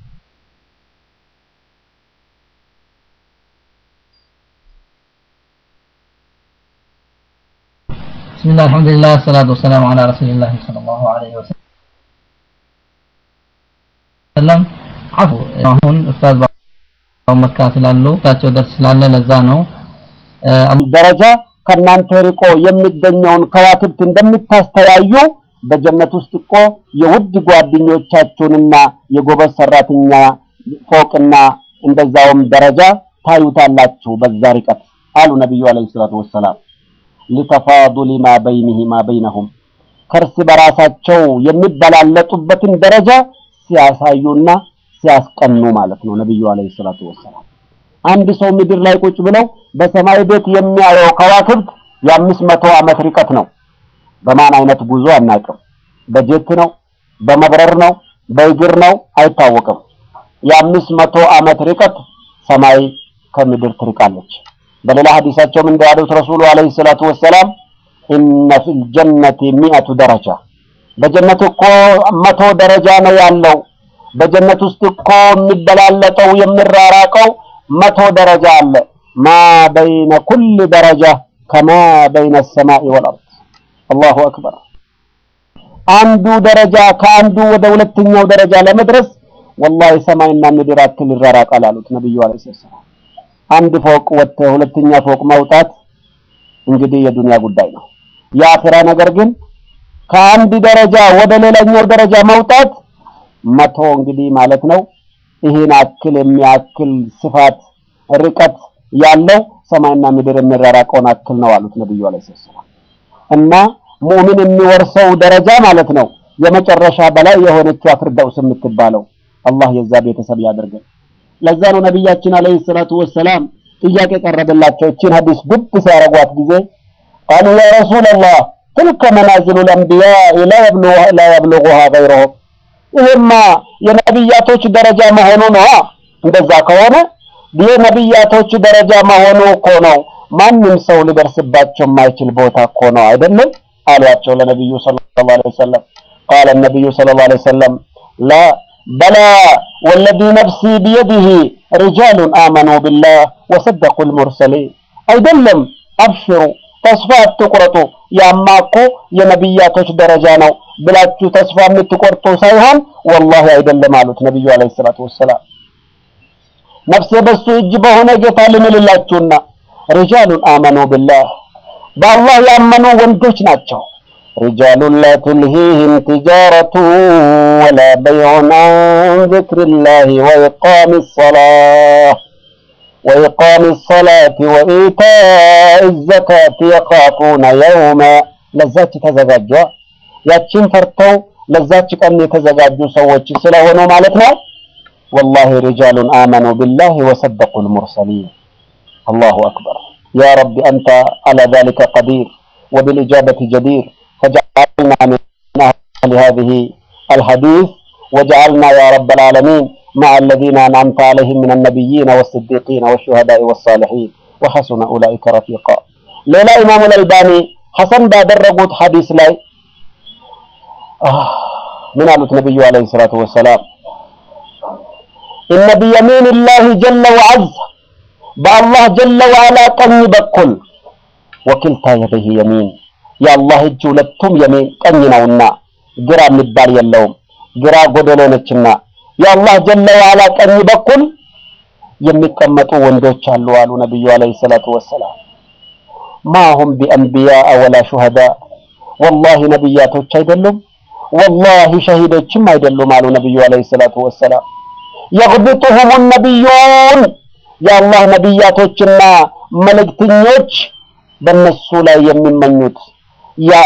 بسم الله الحمد لله والصلاة والسلام على رسول الله صلى الله عليه وسلم አፉ አሁን ኡስታዝ መካ ስላሉ ታቸው ደርስ ስላለ ለዛ ነው ደረጃ ከእናንተ ርቆ የሚገኘውን ከዋክብት እንደምታስተያዩ በጀነት ውስጥ እኮ የውድ ጓደኞቻችሁንና የጎበዝ ሰራተኛ ፎቅና እንደዛውም ደረጃ ታዩታላችሁ በዛ ርቀት አሉ ነቢዩ አለይሂ ሰላቱ ወሰላም ሊተፋዱሊ ማ በይኒሂማ በይነሁም ከእርስ በራሳቸው የሚበላለጡበትን ደረጃ ሲያሳዩና ሲያስቀኑ ማለት ነው ነብዩ አለይሂ ሰላቱ ወሰላም። አንድ ሰው ምድር ላይ ቁጭ ብለው በሰማይ ቤት የሚያየው ከዋክብት የአምስት መቶ ዓመት ርቀት ነው። በማን አይነት ጉዞ አናውቅም። በጀት ነው፣ በመብረር ነው፣ በእግር ነው አይታወቅም። የአምስት መቶ ዓመት ርቀት ሰማይ ከምድር ትርቃለች። በሌላ ሐዲሳቸውም እንዳሉት ረሱሉ አለይሂ ሰላቱ ወሰላም ኢነ ፊል ጀነቲ ሚአቱ ደረጃ በጀነት እኮ መቶ ደረጃ ነው ያለው። በጀነት ውስጥ እኮ የሚበላለጠው የሚራራቀው መቶ ደረጃ አለ። ማ በይነ ኩል ደረጃ ከማ በይነ ሰማኢ ወልአርድ። አላሁ አክበር። አንዱ ደረጃ ከአንዱ ወደ ሁለተኛው ደረጃ ለመድረስ ወላሂ ሰማይና ምድር አክል ይራራቃል አሉት ነብዩ አለይሂ ሰላም። አንድ ፎቅ ወጥተህ ሁለተኛ ፎቅ መውጣት እንግዲህ የዱንያ ጉዳይ ነው። የአኺራ ነገር ግን ከአንድ ደረጃ ወደ ሌላኛው ደረጃ መውጣት መቶ እንግዲህ ማለት ነው። ይህን አክል የሚያክል ስፋት ርቀት ያለው ሰማይና ምድር የሚራራቀውን አክል ነው አሉት ነብዩ አለይሂ ሰላም። እና ሙእሚን የሚወርሰው ደረጃ ማለት ነው የመጨረሻ በላይ የሆነችው ፊርደውስ የምትባለው አላህ የዛ ቤተሰብ ያደርገን። ለዛ ነው ነቢያችን አለይሂ ሰላቱ ወሰላም ጥያቄ ቀረበላቸው። እቺን ሐዲስ ጉብ ሲያረጓት ጊዜ ቃሉ ያ ረሱላላህ ትልከ መናዝሉ ልአንቢያ ላ የብሉጉሃ ገይረሁም ይሄማ የነቢያቶች ደረጃ መሆኑ ነው። እንደዛ ከሆነ የነቢያቶች ደረጃ መሆኑ እኮ ነው። ማንም ሰው ሊደርስባቸው የማይችል ቦታ እኮ ነው አይደለም አሏቸው ለነቢዩ ሰለላሁ ዐለይሂ ወሰለም። ቃለ ነቢዩ ሰለላሁ ዐለይሂ ወሰለም ላ በላ ወለዚ ነፍሲ ቢየዲህ ሪጃሉን አመኑ ቢላህ ወሰደቁ ልሙርሰሊን አይደለም፣ አብሽሩ ተስፋ አትቁረጡ። ያማ እኮ የነቢያቶች ደረጃ ነው ብላችሁ ተስፋ የምትቆርጡ ሳይሆን ወላሂ አይደለም አሉት ነቢዩ አለይሂ ሰላቱ ወሰላም። ነፍሴ በሱ እጅ በሆነ ጌታ ልምልላችሁና ሪጃሉን አመኑ ቢላህ በአላህ ያመኑ ወንዶች ናቸው። ሪጃሉን ላ ቱልሂህም ቲጃረቱ ወላ በይዑን አን ዚክሪላሂ ወኢቃሚ ሰላህ وإقام الصلاة وإيتاء الزكاة يخافون يوما ለዛች ተዘጋጇ ያችን ፈርተው ለዛች ቀን የተዘጋጁ ሰዎች ስለሆኑ ማለት ነው። ወላሂ ሪጃሉን አመኑ ቢላሂ ወሰደቁ ልሙርሰሊን። አላሁ አክበር ያ ረቢ አንተ አላ ዛሊከ ቀዲር ወብልኢጃበቲ ጀዲር ፈጀዐልና ሚን አህሊ ሃዚሂ አልሐዲስ ወጀዐልና ያ ረብ العالمين مع الذين أنعمت عليهم من النبيين والصديقين والشهداء والصالحين وحسن أولئك رفيقا ሌላ ኢማሙ አልአልባኒ ሐሰን ባደረጉት ሐዲስ ላይ ምን አሉት ነብዩ አለይሂ ሰላቱ ወሰላም ኢነ ቢየሚን ላህ ጀለ ወዐዝ በአላህ ጀለ ወዐላ ቀኝ በኩል ወኪልታ የደህ የሚን የአላህ እጅ ሁለቱም የሚን ቀኝ ነውና ግራ የሚባል የለውም ግራ ጎደሎ ነችና የአላህ ጀለ ወዐላ ቀኝ በኩል የሚቀመጡ ወንዶች አሉ አሉ ነብዩ አለይሂ ሰላቱ ወሰላም ማሁም ቢአንቢያ ወላ ሹሃዳ ወላሂ ነብያቶች አይደሉም ወላሂ ሸሂዶችም አይደሉም አሉ ነብዩ አለይሂ ሰላቱ ወሰላም የግብጡሁም ነቢዩን የአላህ ነቢያቶችና መልእክተኞች በእነሱ ላይ የሚመኙት ያ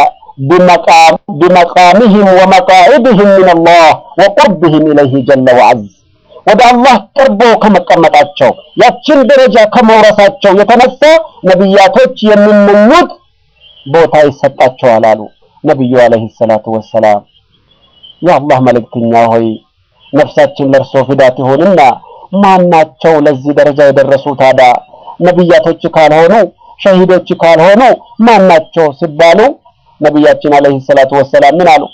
بمقامهم ومقاعدهم من الله وقربهم إليه جل وعز ወደ አላህ ቅርቦ ከመቀመጣቸው ያችን ደረጃ ከመውረሳቸው የተነሳ ነቢያቶች የሚመኙት ቦታ ይሰጣቸዋል አሉ ነቢዩ አለይሂ ሰላቱ ወሰላም። የአላህ መልእክተኛ ሆይ ነፍሳችን ለእርሶ ፊዳት ይሁንና ማናቸው ለዚህ ደረጃ የደረሱ ታዲያ ነቢያቶች ካልሆኑ ሸሂዶች ካልሆኑ ማናቸው ሲባሉ ነቢያችን አለይሂ ሰላቱ ወሰላም ምን አሉ?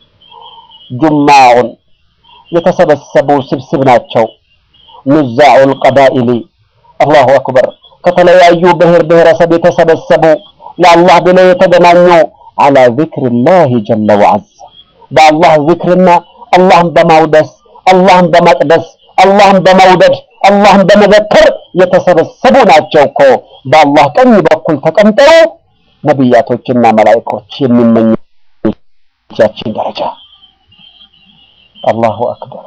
ጁማዑን የተሰበሰቡ ስብስብ ናቸው። ኑዛዑል ቀባኢሊ አላሁ አክበር ከተለያዩ ብሔር ብሔረሰብ የተሰበሰቡ ለአላህ ብለው የተገናኙ አላ ዚክሪላሂ ጀለ ወዐዝ በአላህ ዚክርና አላህን በማውደስ አላህን በመቅደስ አላህን በመውደድ አላህን በመዘከር የተሰበሰቡ ናቸው እኮ በአላህ ቀኝ በኩል ተቀምጠው ነቢያቶችና መላእክቶች የሚመኙ ያችን ደረጃ አላሁ አክበር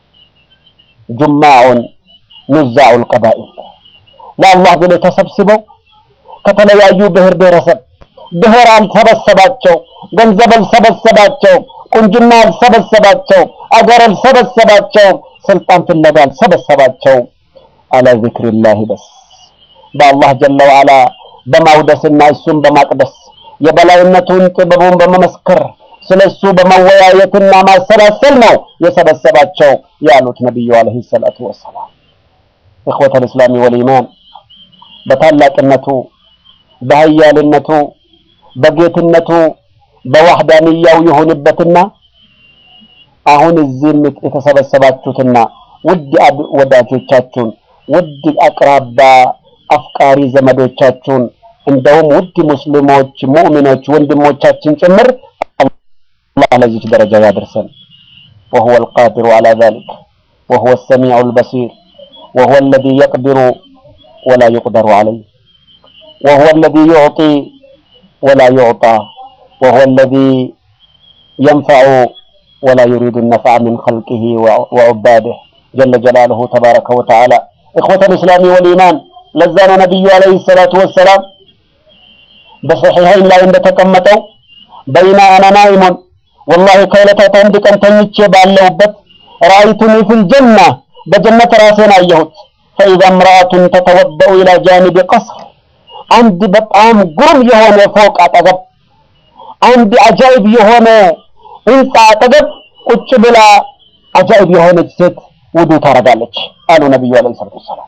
ጁማዑን ኑዛዑል ቀባኢል ለአላህ ብለው ተሰብስበው ከተለያዩ ብሔር ብሔረሰብ ብሔር አልሰበሰባቸው፣ ገንዘብ አልሰበሰባቸው፣ ቁንጅና አልሰበሰባቸው፣ አገር አልሰበሰባቸው፣ ስልጣን ፍለጋ አልሰበሰባቸው። አላ ዚክሪላሂ በስ በአላህ ጀለ ወዓላ በማውደስና እሱን በማቅደስ የበላይነቱን ጥበቡን በመመስከር ስለሱ በመወያየትና ማሰላሰል ነው የሰበሰባቸው ያሉት ነቢዩ አለይሂ ሰላቱ ወሰላም። ኢኽወተል እስላሚ ወልኢማን በታላቅነቱ በሀያልነቱ በጌትነቱ በዋህዳንያው ይሁንበትና አሁን እዚህም የተሰበሰባችሁትና ውድ ወዳጆቻችሁን ውድ አቅራባ አፍቃሪ ዘመዶቻችሁን እንደውም ውድ ሙስሊሞች ሙእሚኖች ወንድሞቻችን ጭምር አላህ ለዚች ደረጃ ያደርሰን። وهو القادر على ذلك وهو السميع البصير وهو الذي يقدر ولا يقدر عليه وهو الذي يعطي ولا يعطى وهو الذي ينفع ولا يريد النفع من خلقه وعباده جل جلاله تبارك وتعالى إخوة الإسلام والإيمان لزانا نبي عليه الصلاة والسلام بصحيحين لا عند تكمتوا بين أنا نائم والله كيلة عندك أن تنيتش باللوبت رأيتني في الجنة بجنة راسنا أيهت فإذا امرأة تتوضأ إلى جانب قصر አንድ በጣም ግሩም የሆነ ፎቅ አጠገብ አንድ አጃይብ የሆነ ህንፃ አጠገብ ቁጭ ብላ አጃይብ የሆነች ሴት ውዱ ታረጋለች አሉ ነቢዩ አለይሂ ሰላቱ ወሰላም።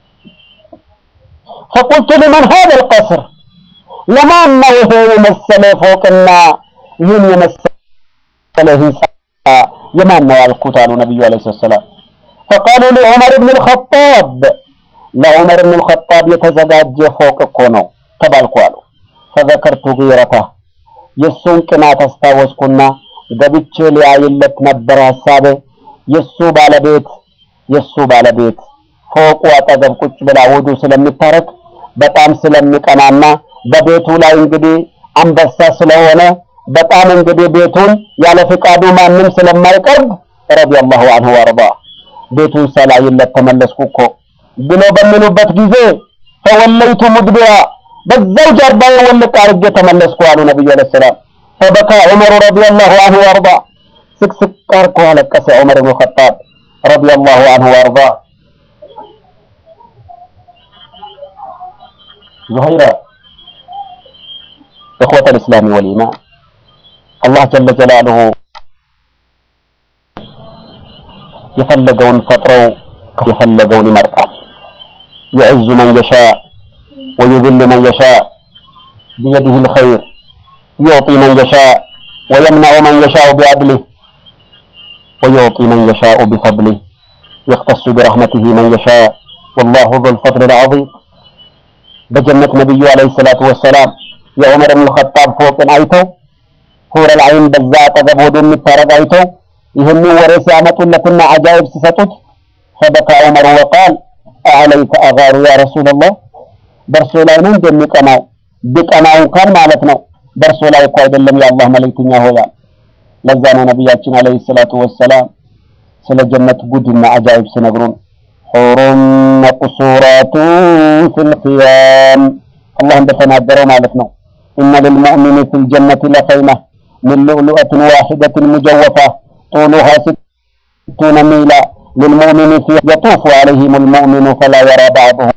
ፈቁልቱ ሊመን ሀዘ ልቀስር ለማን ነው ይሄ የመሰለ ፎቅና ይህን የመሰለ ህንፃ የማን ነው ያልኩት አሉ ነቢዩ አለይሂ ሰላቱ ወሰላም። ፈቃሉ ሊዑመር ብን ልኸጣብ ለዑመር ብን ልኸጣብ የተዘጋጀ ፎቅ እኮ ነው ተባልኩ አሉ። ፈዘከርቱ ጊረታ የእሱን ቅናት አስታወስኩና ገብቼ ሊያይለት ነበር ሀሳቤ። የእሱ ባለቤት የእሱ ባለቤት ፎቁ አጠገብ ቁጭ ብላ ውዱ ስለምታረግ በጣም ስለሚቀናና በቤቱ ላይ እንግዲህ አንበሳ ስለሆነ በጣም እንግዲህ ቤቱን ያለ ፍቃዱ ማንም ስለማይቀርብ ረዲየላሁ ዐንሁ ወአርዳ ቤቱን ሰላይለት ተመለስኩ እኮ ብሎ በሚሉበት ጊዜ ፈወለይቱ ሙድቢራ በዛው ጀርባዬ ወልቅ አድርጌ ተመለስኩ አሉ ነብዩ አለይሂ ሰላም። ፈበካ ዑመር ረዲየላሁ ዐንሁ ወአርዳ ስቅስቅ አርኮ አለቀሰ ዑመር ብን ኸጣብ ረዲየላሁ ዐንሁ ወአርዳ። ዙሀይራ إخوة الإسلام والإيمان الله جل جلاله የፈለገውን ፈጥረው የፈለገውን ይመርጣል። يعز من يشاء ويذل من يشاء بيده الخير يعطي من يشاء ويمنع من يشاء بعدله ويعطي من يشاء بفضله يختص برحمته من يشاء والله ذو الفضل العظيم بجنة نبي عليه الصلاة والسلام يا عمر بن الخطاب فوق አይተው ሁረ العين በዛ አጠገብ ወደ የሚታረግ አይተው ይህንን ወሬ ሲያመጡለትና አጃይብ ሲሰጡት فبكى عمر وقال أعليك أغار يا رسول الله በእርሱ ላይ ነው እንደሚቀናው ቢቀናው እንኳን ማለት ነው በእርሱ ላይ እኮ አይደለም የአላህ መልእክተኛ ሆያል ለዛ ነው ነቢያችን አለይሂ ሰላቱ ወሰላም ስለ ጀነት ጉድና አጃይብ ሲነግሩን ሑሩን መቅሱራቱን ፊል ኺያም አላህ እንደተናገረው ማለት ነው ኢነ ልልሙእሚኒ ፊል ጀነቲ ለኸይማ من لؤلؤة واحدة مجوفة طولها ستون ميلا للمؤمن في يطوف عليهم المؤمن فلا يرى بعضهم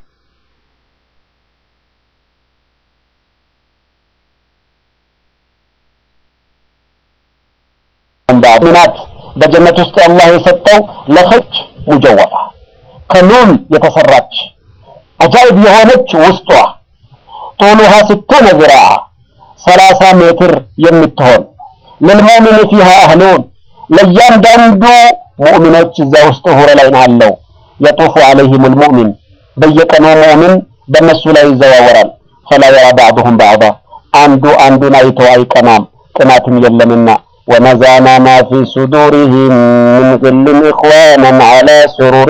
بعض በጀነት ውስጥ አላህ የሰጠው ለኸች ሙጀወፋ ከሉል የተሰራች አጃይብ የሆነች ውስጧ ጦሉሃ ስቱነ ዝራዓ ሰላሳ ሜትር የምትሆን ልልሙእሚን ፊሃ አህሉን ለእያንዳንዱ ሙእሚኖች እዛ ውስጥ ሁረ ላይ አለው የጡፉ አለይህም ልሙእሚን በየቀኑ ሙእሚን በእነሱ ላይ ይዘዋወራል ፈላ የራ ባዕضሁም ባዕض አንዱ አንዱን አይቶ አይቀናም ቅናትም የለምና ونزعنا ما في صدورهم من غل إخوانا على سرر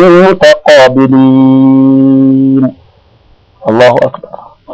متقابلين الله أكبر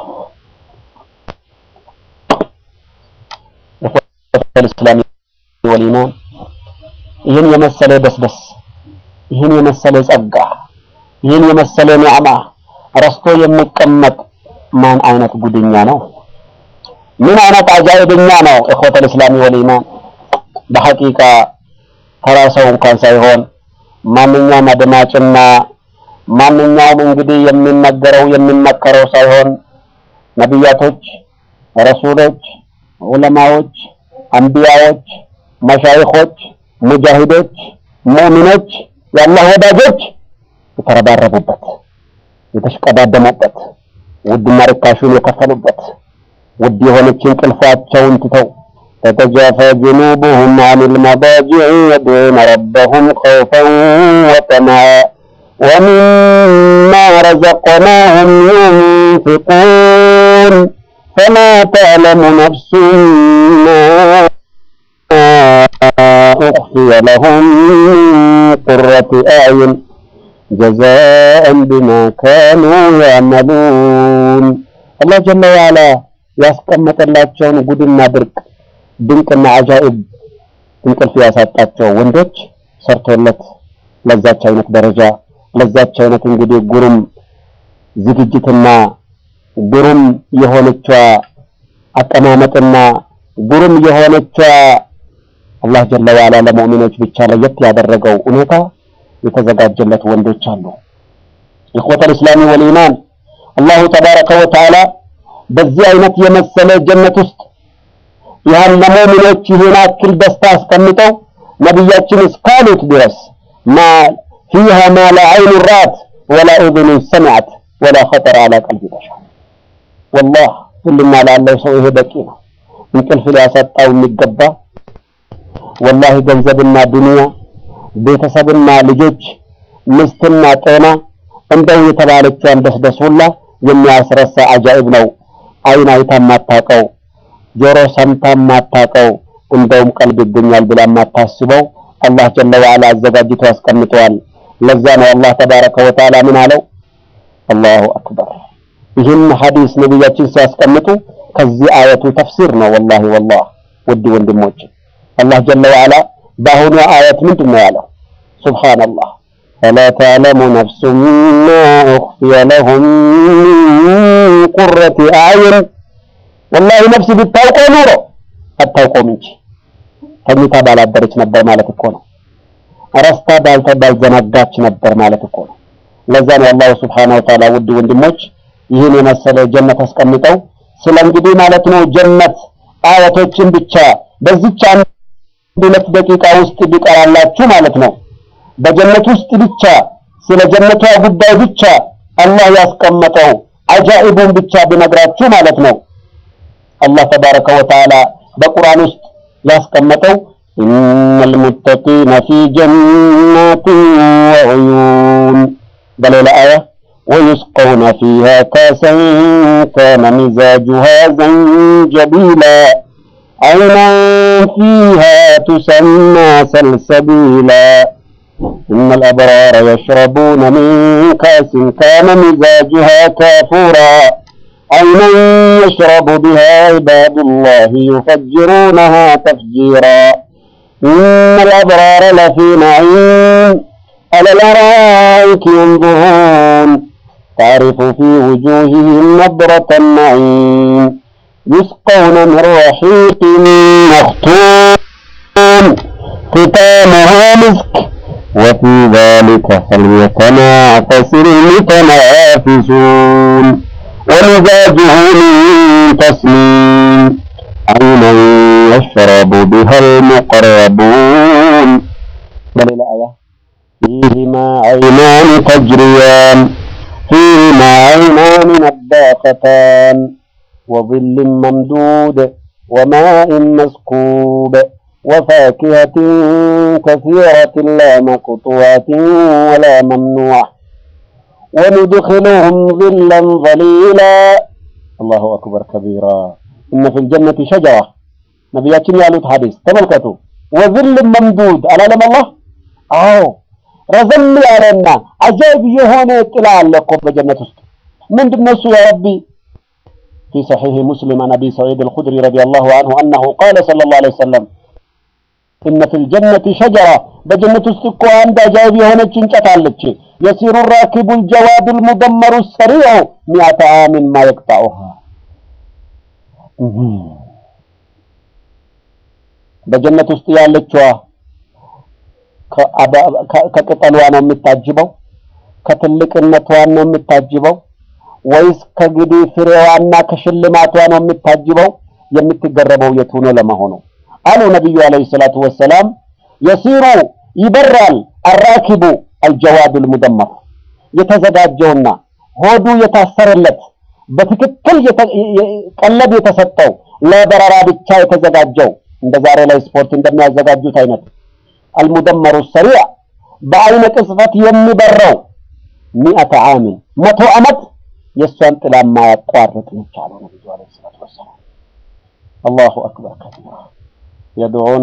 إخوة الإسلام والإيمان ይህን የመሰለ ደስደስ ይህን የመሰለ ጸጋ ይህን የመሰለ ኒዕማ ረስቶ የሚቀመጥ ማን አይነት ጉድኛ ነው? ምን አይነት አጃኢብኛ ነው? እخوة الاسلام والإيمان በሐቂቃ ተራ ሰው እንኳን ሳይሆን ማንኛውም አድማጭና ማንኛውም እንግዲህ የሚነገረው የሚመከረው ሳይሆን ነቢያቶች፣ ረሱሎች፣ ዑለማዎች፣ አንቢያዎች፣ መሻይኾች፣ ሙጃሂዶች፣ ሙእሚኖች፣ የአላህ ወዳጆች የተረባረቡበት የተሽቀዳደሙበት ውድና ርካሹን የከፈሉበት ውድ የሆነች እንቅልፋቸውን ትተው ተተጃፈ ጅኑቡሁም አን ልመዳጅዕ የድዑነ ረበሁም ኸውፈን ወጠመዓ ወሚማ ረዘቅናሁም ዩንፊቁን ፈላ ተዕለሙ ነፍሱን ማ أخفي لهم من قرة أعين جزاء بما كانوا يعملون الله جل وعلا ያስቀመጠላቸውን ጉድና ድርቅ ድንቅና አጃኢብ እንቅልፍ ያሳጣቸው ወንዶች ሰርቶለት ለዛች አይነት ደረጃ ለዛች አይነት እንግዲህ ጉሩም ዝግጅትና ጉሩም የሆነቿ አቀማመጥና ጉሩም የሆነቿ አላህ ጀለ ዋላ ለሙእሚኖች ብቻ ለየት ያደረገው ሁኔታ የተዘጋጀለት ወንዶች አሉ። ኢኽወተል ኢስላሚ ወልኢማን አላሁ ተባረከ ወተዓላ በዚህ አይነት የመሰለ ጀነት ውስጥ ያን ለሙእሚኖች ይህን አክል ደስታ አስቀምጠው ነቢያችን እስካሉት ድረስ ማ ፊሃ ማ ላ ዐይኑ ራአት ወላ ኡዙኑ ሰሚዐት ወላ ኸጠረ ዐላ ቀልቢ በሸር ወላህ ሁሉና ላለው ሰው ይሄ በቂ ነው። እንቅልፍ ሊያሳጣው የሚገባ ወላሂ ገንዘብና ዱንያ ቤተሰብና ልጆች ምስትና ጤና እንደው የተባለችውን ደስደስ ሁላ የሚያስረሳ አጃኢብ ነው። አይን አይታ ማታቀው፣ ጆሮ ሰምታ ማታቀው፣ እንደውም ቀልብ ይገኛል ብላ ማታስበው አላህ ጀለ ወዐላ አዘጋጅቶ ያስቀምጠዋል። ለዛ ነው አላህ ተባረከ ወተዓላ ምን አለው? አላሁ አክበር። ይህን ሐዲስ ነቢያችን ሲያስቀምጡ ከዚህ አየቱ ተፍሲር ነው። ወላሂ ወላሂ ውድ ወንድሞች አላህ ጀለ ወዐላ በአሁኑ አየት ምንድን ነው ያለው? ሱብሃነላህ ፈላ ተዕለሙ ነፍሱን ማ ኡኽፊየ ለሁም ሚን ቁረቲ አዕዩን። ወላሂ ነፍስ ብታውቀው ኑሮ አታውቀውም እንጂ ተኝታ ባላደረች ነበር ማለት እኮ ነው። ረስታ ባልተ ባልዘነጋች ነበር ማለት እኮ ነው። ለዛ ነው አላሁ ሱብሓነሁ ወተዓላ ውድ ወንድሞች ይህን የመሰለ ጀነት አስቀምጠው ስለ እንግዲህ ማለት ነው ጀነት አያቶችን ብቻ በዚች አንድ ሁለት ደቂቃ ውስጥ ቢቀራላችሁ ማለት ነው በጀነት ውስጥ ብቻ ስለ ጀነቷ ጉዳይ ብቻ አላህ ያስቀመጠው አጃኢቡን ብቻ ቢነግራችሁ ማለት ነው አላህ ተባረከ ወተዓላ በቁርአን ውስጥ ያስቀመጠው ኢነል ሙተቂነ ፊ ጀናቲን ወዑዩን በሌላ አያ ويسقون فيها كاسا كان مزاجها زنجبيلا عينا فيها تسمى سلسبيلا إن الأبرار يشربون من كاس كان مزاجها كافورا عينا يشرب بها عباد الله يفجرونها تفجيرا إن الأبرار لفي نعيم على الأرائك ينظرون تعرف في وجوههم نضرة النعيم يسقون من رحيق مختوم ختامه مسك وفي ذلك فليتنافس المتنافسون ومزاجه من تسليم عينا يشرب بها المقربون بل الآية فيهما عينان تجريان فيهما عينان نضاختان وظل ممدود وماء مسكوب وفاكهة كثيرة لا مقطوعة ولا ممنوعة وندخلهم ظلا ظليلا الله أكبر كبيرا إن في الجنة شجرة نبياتنا يالوت حديث تملكتوا وظل ممدود ألا لم الله አዎ ረዘም ያለና አጃይብ የሆነ ጥላ አለ እኮ በጀነት ውስጥ ምንድን ነው እሱ ያ ረቢ في صحيح مسلم عن ابي سعيد الخدري رضي الله عنه انه قال صلى الله عليه وسلم ان في الجنه شجره بجنة ውስጥ እኮ አንድ አጃይብ የሆነች እንጨት አለች يسير الراكب الجواد المدمر السريع مئة عام ما يقطعها በጀነት ውስጥ ያለችዋ ከቅጠሏ ነው የምታጅበው? ከትልቅነቷ ነው የምታጅበው? ወይስ ከግዲህ ፍሬዋና ከሽልማቷ ነው የምታጅበው? የምትገረበው የቱ ነው ለመሆኑ አሉ ነቢዩ አለይሂ ሰላቱ ወሰላም። የሲሩ ይበራል አራኪቡ አልጀዋዱል ሙደመር የተዘጋጀውና ሆዱ የታሰረለት በትክክል ቀለብ የተሰጠው ለበረራ ብቻ የተዘጋጀው እንደ ዛሬ ላይ ስፖርት እንደሚያዘጋጁት አይነት አልሙደመሩ ሰሪዕ በአይነ ቅጽበት የሚበረው ሚአተ ዓምን መቶ ዓመት የእሷን ጥላ ማያቋርጥ ነች አሉ ነቢዩ ዓለይሂ ሰላቱ ወሰላም። አላሁ አክበር ከቢራ የድዑነ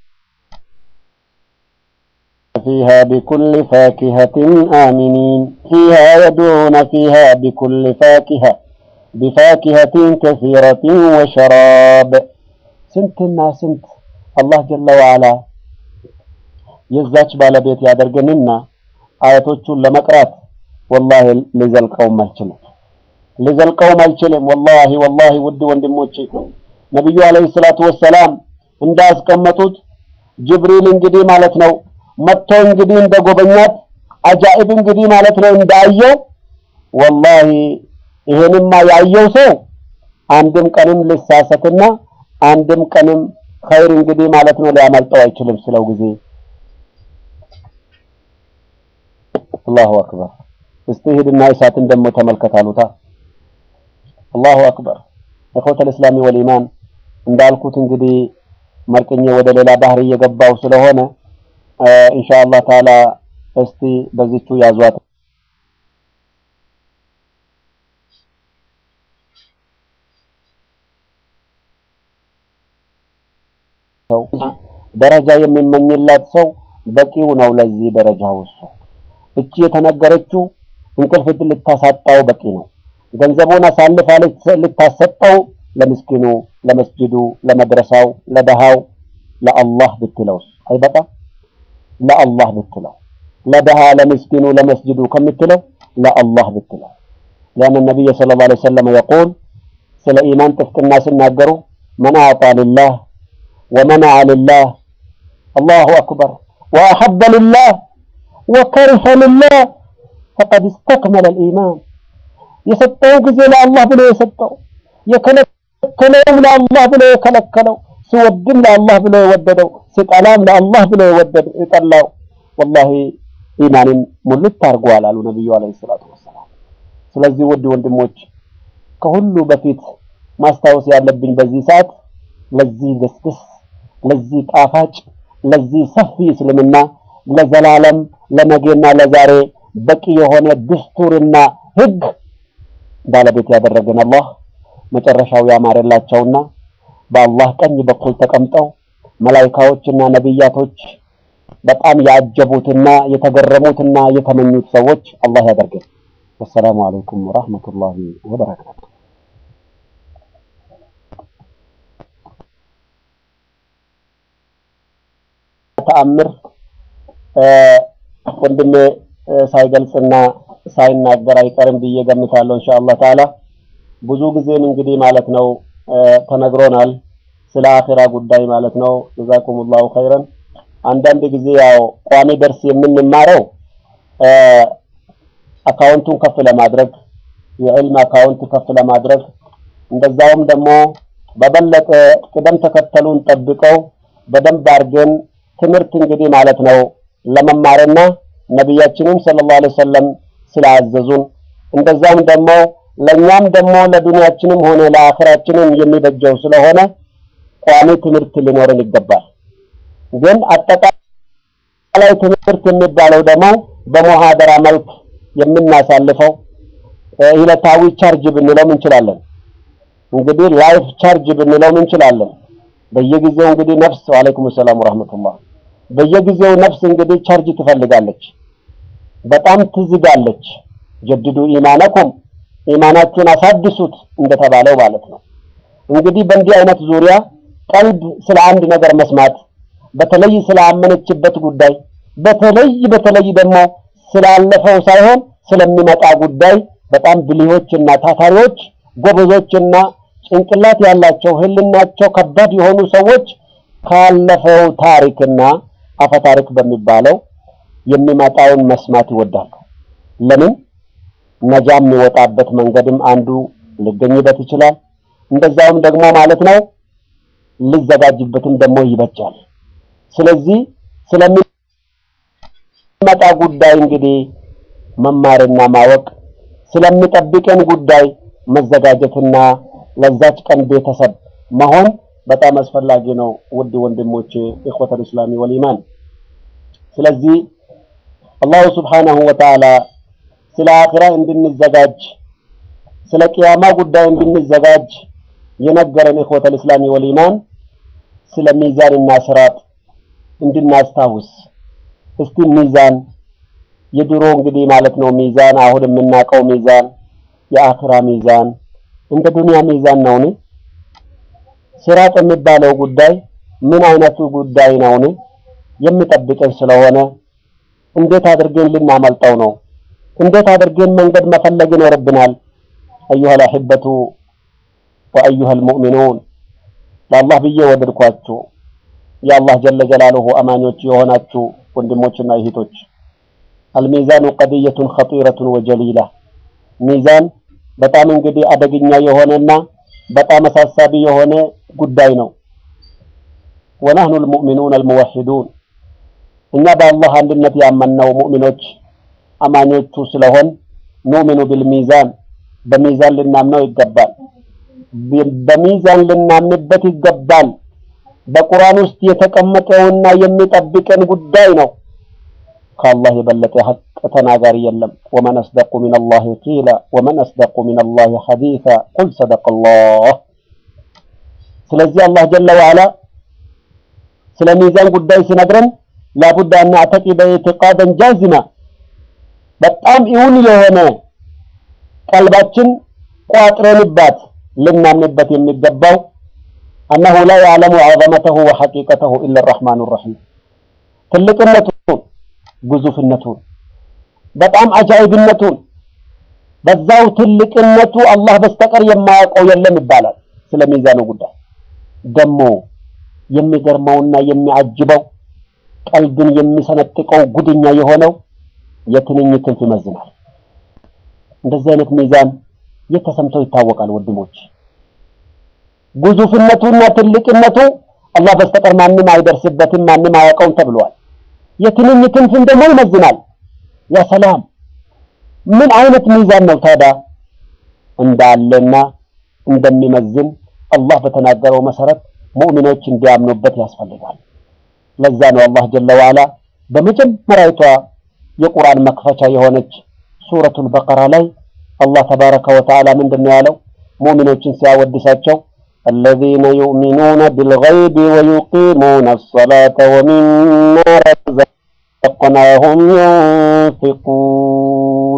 فيها بكل فاكهة آمنين فيها يدعون فيها بكل فاكهة بفاكهة كثيرة وشراب سنتنا سنت الله جل وعلا የዛች ባለቤት ያደርገንና አያቶቹን ለመቅራት ወላሂ ሊዘልቀውም አልችልም ሊዘልቀውም አልችልም። ወላሂ ወላሂ ውድ ወንድሞቼ ነቢዩ አለይሂ ሰላቱ ወሰላም እንዳስቀመጡት ጅብሪል እንግዲህ ማለት ነው መጥቶ እንግዲህ እንደጎበኛት አጃኢብ እንግዲህ ማለት ነው እንዳየው ወላሂ ይሄንማ ያየው ሰው አንድም ቀንም ልሳሰትና አንድም ቀንም ኸይር እንግዲህ ማለት ነው ሊያመልጠው አይችልም ስለው ጊዜ አላሁ አክበር። እስቲ ሂድና እሳትን ደግሞ ተመልከት አሉታ። አላሁ አክበር። እኹተል እስላሚ ወልኢማን እንዳልኩት እንግዲህ መርቅኜ ወደ ሌላ ባህር እየገባው ስለሆነ ኢንሻአላህ ተዓላ እስቲ በዚቹ ያዟት። ሰው ደረጃ የሚመኝላት ሰው በቂው ነው ለዚህ ደረጃ ውስጥ እቺ የተነገረችው እንቅልፍ ልታሳጣው በቂ ነው። ገንዘቡን አሳልፋ ልታሰጠው ለምስኪኑ፣ ለመስጅዱ፣ ለመድረሳው፣ ለደሃው ለአላህ ብትለውስ አይበቃም? ለአላህ ብትለው ለደሃ፣ ለምስኪኑ፣ ለመስጅዱ ከምትለው ለአላህ ብትለው ሊአነ ነቢይ ሰለላሁ ዐለይሂ ወሰለም የቁል ስለ ኢማን ጥፍጥና ሲናገሩ መን አዕጣ ሊላህ ወመነዐ ሊላህ አላሁ አክበር ወአሐበ ሊላህ ወከሪሀ ሊላህ ፈቀድ እስተክመለ ልኢማን የሰጠው ጊዜ ለአላህ ብሎ የሰጠው የከለከለውም ለአላህ ብሎ የከለከለው ሲወድም ለአላህ ብሎ የወደደው ሲጠላም ለአላህ ብሎ የጠላው ወላሂ ኢማንን ሙልት አድርጓል አሉ ነቢዩ ዓለይሂ ሰላቱ ወሰላም። ስለዚህ ውድ ወንድሞች ከሁሉ በፊት ማስታወስ ያለብኝ በዚህ ሰዓት ለዚህ ደስደስ ለዚህ ጣፋጭ ለዚህ ሰፊ እስልምና ለዘላለም ለነገና ለዛሬ በቂ የሆነ ድስቱርና ህግ ባለቤት ያደረገን አላህ መጨረሻው ያማረላቸውና በአላህ ቀኝ በኩል ተቀምጠው መላይካዎችና ነቢያቶች በጣም ያጀቡትና የተገረሙትና የተመኙት ሰዎች አላህ ያደርገን። ወሰላሙ አለይኩም ወራህመቱላሂ ወበረካቱ። ተአምር ወንድሜ ሳይገልጽና ሳይናገር አይቀርም ብዬ ገምታለሁ። ኢንሻአላህ ተዓላ ብዙ ጊዜም እንግዲህ ማለት ነው ተነግሮናል ስለ አኺራ ጉዳይ ማለት ነው። ጀዛኩሙላሁ ኸይረን። አንዳንድ ጊዜ ያው ቋሚ ደርስ የምንማረው አካውንቱን ከፍ ለማድረግ የዕልም አካውንት ከፍ ለማድረግ እንደዛውም ደግሞ በበለጠ ቅደም ተከተሉን ጠብቀው በደንብ አድርገን ትምህርት እንግዲህ ማለት ነው ለመማርና ነቢያችንም ሰለላሁ ዐለይሂ ወሰለም ስላዘዙን እንደዛም ደግሞ ለኛም ደግሞ ለዱንያችንም ሆነ ለአኺራችንም የሚበጀው ስለሆነ ቋሚ ትምህርት ሊኖረን ይገባል። ግን አጠቃላይ ትምህርት የሚባለው ደግሞ በሙሃደራ መልክ የምናሳልፈው ዕለታዊ ቻርጅ ብንለውም እንችላለን። እንግዲህ ላይፍ ቻርጅ ብንለውም እንችላለን። በየጊዜው እንግዲህ ነፍስ ወአለይኩም ሰላም ወራህመቱላህ በየጊዜው ነፍስ እንግዲህ ቻርጅ ትፈልጋለች፣ በጣም ትዝጋለች። ጀድዱ ኢማነኩም ኢማናችሁን አሳድሱት እንደተባለው ማለት ነው። እንግዲህ በእንዲህ አይነት ዙሪያ ቀልብ ስለ አንድ ነገር መስማት በተለይ ስላመነችበት ጉዳይ በተለይ በተለይ ደግሞ ስላለፈው ሳይሆን ስለሚመጣ ጉዳይ በጣም ብልሆችና ታታሪዎች ጎበዞችና ጭንቅላት ያላቸው ህልናቸው ከባድ የሆኑ ሰዎች ካለፈው ታሪክና አፈታሪክ በሚባለው የሚመጣውን መስማት ይወዳሉ። ለምን? ነጃ የሚወጣበት መንገድም አንዱ ሊገኝበት ይችላል። እንደዛውም ደግሞ ማለት ነው ሊዘጋጅበትም ደግሞ ይበጃል። ስለዚህ ስለሚመጣ ጉዳይ እንግዲህ መማርና ማወቅ ስለሚጠብቀን ጉዳይ መዘጋጀትና ለዛች ቀን ቤተሰብ መሆን በጣም አስፈላጊ ነው። ውድ ወንድሞች ኢኽወተል ኢስላሚ ወልኢማን። ስለዚህ አላሁ ሱብሓነሁ ወተዓላ ስለ አኺራ እንድንዘጋጅ ስለ ቅያማ ጉዳይ እንድንዘጋጅ የነገረን ኢኽወተል ኢስላሚ ወልኢማን ስለ ሚዛንና ስራጥ እንድናስታውስ እስቲ ሚዛን የድሮ እንግዲህ ማለት ነው ሚዛን አሁን የምናውቀው ሚዛን የአኺራ ሚዛን እንደ ዱንያ ሚዛን ነውን? ስራጥ የሚባለው ጉዳይ ምን አይነቱ ጉዳይ ነውን? የሚጠብቀን ስለሆነ እንዴት አድርገን ልናመልጠው ነው? እንዴት አድርገን መንገድ መፈለግ ይኖርብናል? አዩሀል አሒበቱ ወአዩሀል ሙእሚኑን ለአላህ ብዬ ወደድኳችሁ የአላህ ጀለ ጀላሉሁ አማኞች የሆናችሁ ወንድሞችና እህቶች አልሚዛኑ ቀድየቱን ኸጢረቱን ወጀሊላ ሚዛን በጣም እንግዲህ አደገኛ የሆነና በጣም አሳሳቢ የሆነ ጉዳይ ነው። ወናህኑ አልሙእሚኑን አልሙወሒዱን እኛ በአላህ አንድነት ያመንነው ሙእሚኖች አማኞቹ ስለሆን ኑእሚኑ ቢልሚዛን በሚዛን ልናምነው ይገባል። በሚዛን ልናምንበት ይገባል። በቁርአን ውስጥ የተቀመጠውና የሚጠብቀን ጉዳይ ነው። ከአላህ የበለጠ ሐቅ ተናጋሪ የለም። ወመን አስደቁ ሚነላሂ ቂላ ወመን አስደቁ ሚነላሂ ሐዲሳ ቁል ሰደቀላህ። ስለዚህ አላህ ጀለ ወዐላ ስለ ሚዛን ጉዳይ ሲነግረን ላቡድ አን ነዕተቂደ ኢዕቲቃደን ጃዚማ በጣም እውን የሆነ ቀልባችን ቋጥረንባት ልናምንበት የሚገባው አነሁ ላ ያዕለሙ ዐዘመተሁ ወሐቂቀተሁ ኢላ አርረሕማኑ ረሒም ትልቅነቱን ግዙፍነቱን በጣም አጃኢብነቱን በዛው ትልቅነቱ አላህ በስተቀር የማያውቀው የለም ይባላል። ስለ ሚዛኑ ጉዳይ ደግሞ የሚገርመውና የሚያጅበው ቀልብን የሚሰነጥቀው ጉድኛ የሆነው የትንኝ ክንፍ ይመዝናል። እንደዚህ አይነት ሚዛን የት ተሰምቶ ይታወቃል? ወንድሞች ግዙፍነቱና ትልቅነቱ አላህ በስተቀር ማንም አይደርስበትም፣ ማንም አያውቀውም ተብሏል። የትንኝ ክንፍን ደግሞ ይመዝናል። ያ ሰላም ምን አይነት ሚዛን ነው ታዲያ? እንዳለና እንደሚመዝን አላህ በተናገረው መሰረት ሙእሚኖች እንዲያምኑበት ያስፈልጋል። ለዛ ነው አላህ ጀለ ወዐላ በመጀመሪያዊቷ የቁርአን መክፈቻ የሆነች ሱረቱል በቀራ ላይ አላህ ተባረከ ወተዓላ ምንድን ነው ያለው? ሙእሚኖችን ሲያወድሳቸው الذين يؤمنون بالغيب ويقيمون الصلاة ومما رزقناهم ينفقون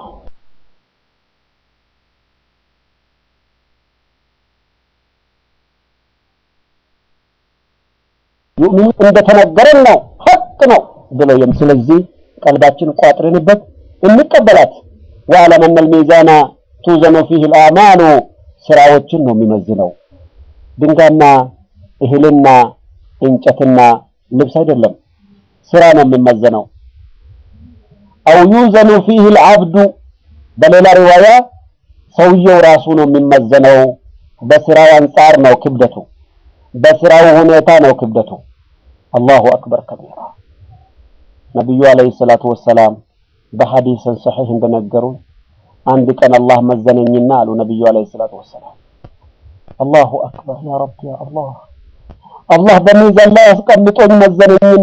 يؤمنون እንደተነገረን ነው ሐቅ ነው ብለው የም ስለዚህ ቀልባችን ቋጥረንበት እንቀበላት ወአለም አነ አልሚዛና ቱዘኑ ፊህ አልአዕማሉ ስራዎችን ነው የሚመዝነው ድንጋይና እህልና እንጨትና ልብስ አይደለም ስራ ነው የሚመዘነው። አው ዩዘኑ ፊህ ልዓብዱ በሌላ ሪዋያ ሰውየው ራሱ ነው የሚመዘነው። በስራው አንጻር ነው ክብደቱ፣ በስራው ሁኔታ ነው ክብደቱ። አላሁ አክበር ከቢራ። ነቢዩ አለይሂ ሰላቱ ወሰላም በሐዲስን ሰሒህ እንደነገሩ አንድ ቀን አላህ መዘነኝና አሉ ነቢዩ አለይሂ ሰላቱ ወሰላም አላሁ አክበር ያ ረብ ያ አላህ አላህ በሚዛን ላይ አስቀምጦኝ መዘነኝና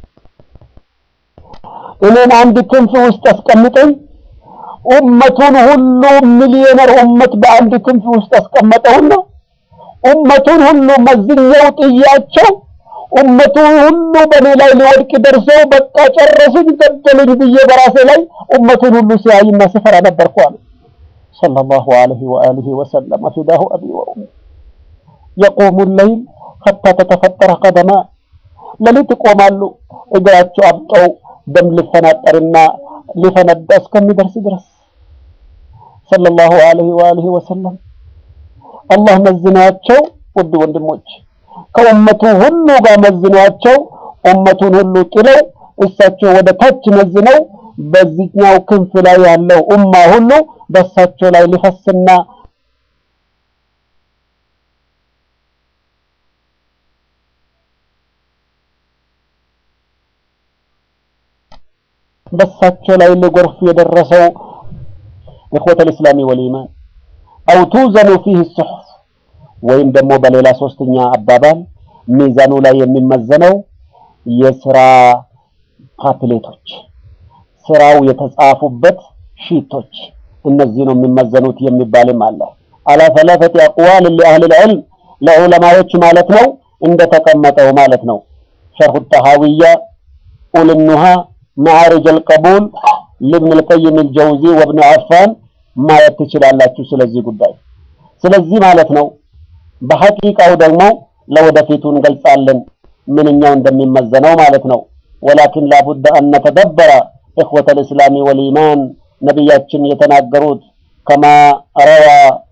እኔን አንድ ክንፍ ውስጥ አስቀምጠኝ ኡመቱን ሁሉ ሚሊዮነር ኡመት በአንድ ክንፍ ውስጥ አስቀመጠውና ኡመቱን ሁሉ መዝኛው ጥያቸው ኡመቱ ሁሉ በእኔ ላይ ሊወድቅ ደርሰው በቃ ጨረሱኝ፣ ገደሉኝ ብዬ በራሴ ላይ ኡመቱን ሁሉ ሲያይና ስፈራ ነበርኩ አለ ሰለላሁ ዐለይሂ ወአሊሂ ወሰለም ፊዳሁ አቢ ወኡሚ የቆሙ ለይል ሐታ ተተፈጠረ ቀደማ ሌሊት ይቆማሉ እግራቸው አብጠው ደም ሊፈናጠርና ሊፈነዳ እስከሚደርስ ድረስ ሰለላሁ ዐለይሂ ወአሊሂ ወሰለም አላህ መዝኗቸው ውድ ወንድሞች ከኡመቱ ሁሉ ጋር መዝኗቸው ኡመቱን ሁሉ ጥለው እሳቸው ወደ ታች መዝነው በዚህኛው ክንፍ ላይ ያለው ኡማ ሁሉ በእሳቸው ላይ ሊፈስና በእሳቸው ላይ ሊጎርፍ የደረሰው ኢኽወተል ኢስላሚ ወልኢማን አው ቱዘኑ ፊህ ሱሑፍ ወይም ደግሞ በሌላ ሶስተኛ አባባል ሚዛኑ ላይ የሚመዘነው የስራ ፓፕሌቶች ስራው የተጻፉበት ሺቶች እነዚህ ነው የሚመዘኑት የሚባልም አለ። አላ ሰላሰቲ አቅዋል ለአህል ልዕልም ለዑለማዎች ማለት ነው እንደተቀመጠው ማለት ነው። ሸርሁ ጠሃዊያ ኡልኑሃ መዓሪጅ አልቀቡል ልብን ልቀይም ልጀውዚ ወብን አፋን ማየት ትችላላችሁ ስለዚህ ጉዳይ። ስለዚህ ማለት ነው በሐቂቃው ደግሞ ለወደፊቱ እንገልጻለን ምንኛው እንደሚመዘነው ማለት ነው። ወላኪን ላቡደ አን ነተደበረ ኢኽወተ ልእስላሚ ወልኢማን ነቢያችን የተናገሩት ከማ ረዋ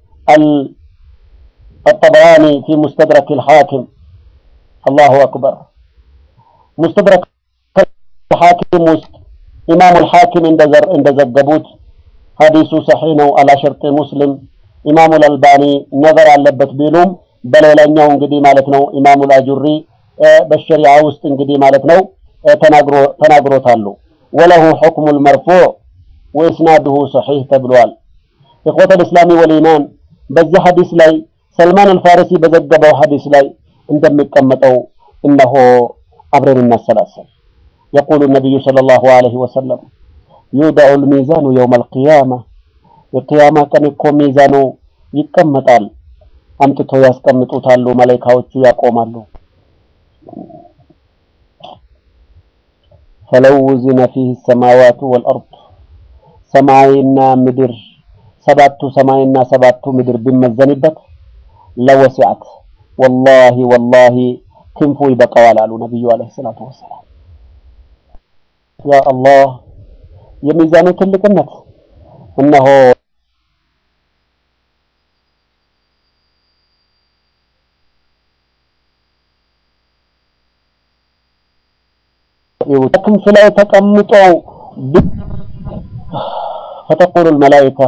አልጠበራኒ ፊ ሙስተድረክ ልሓኪም አላሁ አክበር ሙስተድረክ ሐኪም ውስጥ ኢማሙ ልሐኪም እንደዘገቡት ሐዲሱ ሰሒህ ነው አላ ሸርጥ ሙስሊም ኢማሙ ልአልባኒ ነዘር አለበት ቢሉም በሌላኛው እንግዲህ ማለት ነው ኢማሙ ልአጁሪ በሸሪዓ ውስጥ እንግዲህ ማለት ነው ተናግሮታሉ። ወለሁ ሑክሙ ልመርፉዕ ወኢስናድሁ ሰሒህ ተብሏል። ኢኽወተ ልእስላሚ ወልኢማን በዚህ ሐዲስ ላይ ሰልማን አልፋሪሲ በዘገበው ሐዲስ ላይ እንደሚቀመጠው እነሆ አብረን እናሰላሰል። የቁሉ ነቢዩ ሰለላሁ ዐለይሂ ወሰለም ዩደዑ ልሚዛኑ የውመ አልቅያማ የቅያማ ቀን እኮ ሚዛኑ ይቀመጣል። አምጥቶ ያስቀምጡታሉ። መላኢካዎቹ ያቆማሉ። ፈለው ውዝነ ፊህ ሰማዋቱ ወልአርድ ሰማይና ምድር ሰባቱ ሰማይና ሰባቱ ምድር ቢመዘንበት ለወሲዐት ወላሂ ወላሂ ክንፉ ይበቃዋል አሉ ነቢዩ ዓለይሂ ሰላቱ ወሰላም። ያ አላህ የሚዛኑ ትልቅነት እነሆ ክንፍ ላይ ተቀምጠው ፈተቁሉ ልመላኢካ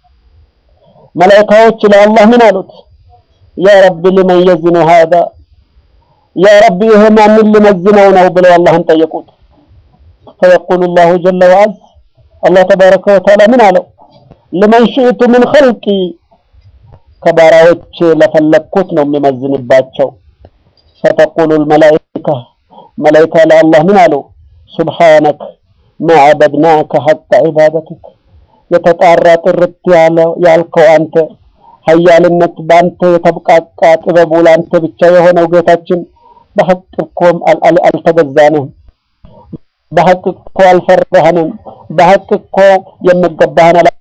መላኢካዎች ለአላህ ምን አሉት? ያ ረቢ ሊመን የዝኑ ሃዛ ያ ረቢ ይሄ ማንን ሊመዝነው ነው ብለው አላህን ጠየቁት። ፈየቁሉ ላሁ ጀለ ወዐዝ አላህ ተባረከ ወተዓላ ምን አለው? ልመን ሽእቱ ምን ኸልቂ ከባሪያዎቼ ለፈለግኩት ነው የሚመዝንባቸው። ፈተቁሉ ልመላኢካ መላኢካ ለአላህ ምን አለው? ሱብሓነክ ማ ዐበድናከ ሐቀ ዒባደቲክ የተጣራ ጥርት ያልከው አንተ ሀያልነት በአንተ የተብቃቃ ጥበቡ ለአንተ ብቻ የሆነው ጌታችን በሐቅ እኮም አልተገዛንም፣ በሐቅ እኮ አልፈራህንም፣ በሐቅ እኮ የሚገባህን አላ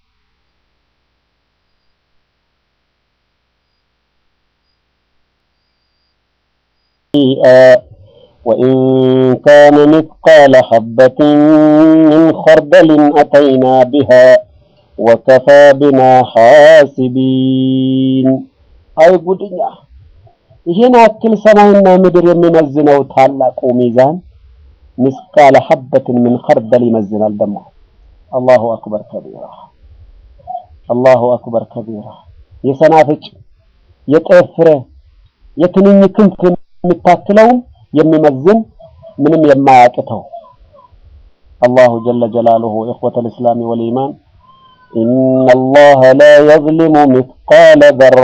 وإن كان مثقال حبة من خردل أتينا بها وكفى بنا حاسبين አይ ጉድኛ ይህን ያክል ሰማይና ምድር የሚመዝነው ታላቁ ሚዛን ምስቃለ ሐበትን ምን ኸርደል ይመዝናል ደግሞ አላሁ አክበር ከቢራ አላሁ አክበር ከቢራ የሰናፍጭ የጤፍ ፍሬ የትንኝ ክንፍ የሚታክለውን የሚመዝን ምንም የማያቅተው አላሁ ጀለ ጀላሉሁ ኢኽወተል ኢስላሚ ወልኢማን ኢነ አላህ ላ የዝሊሙ ሚስቃለ ዘራ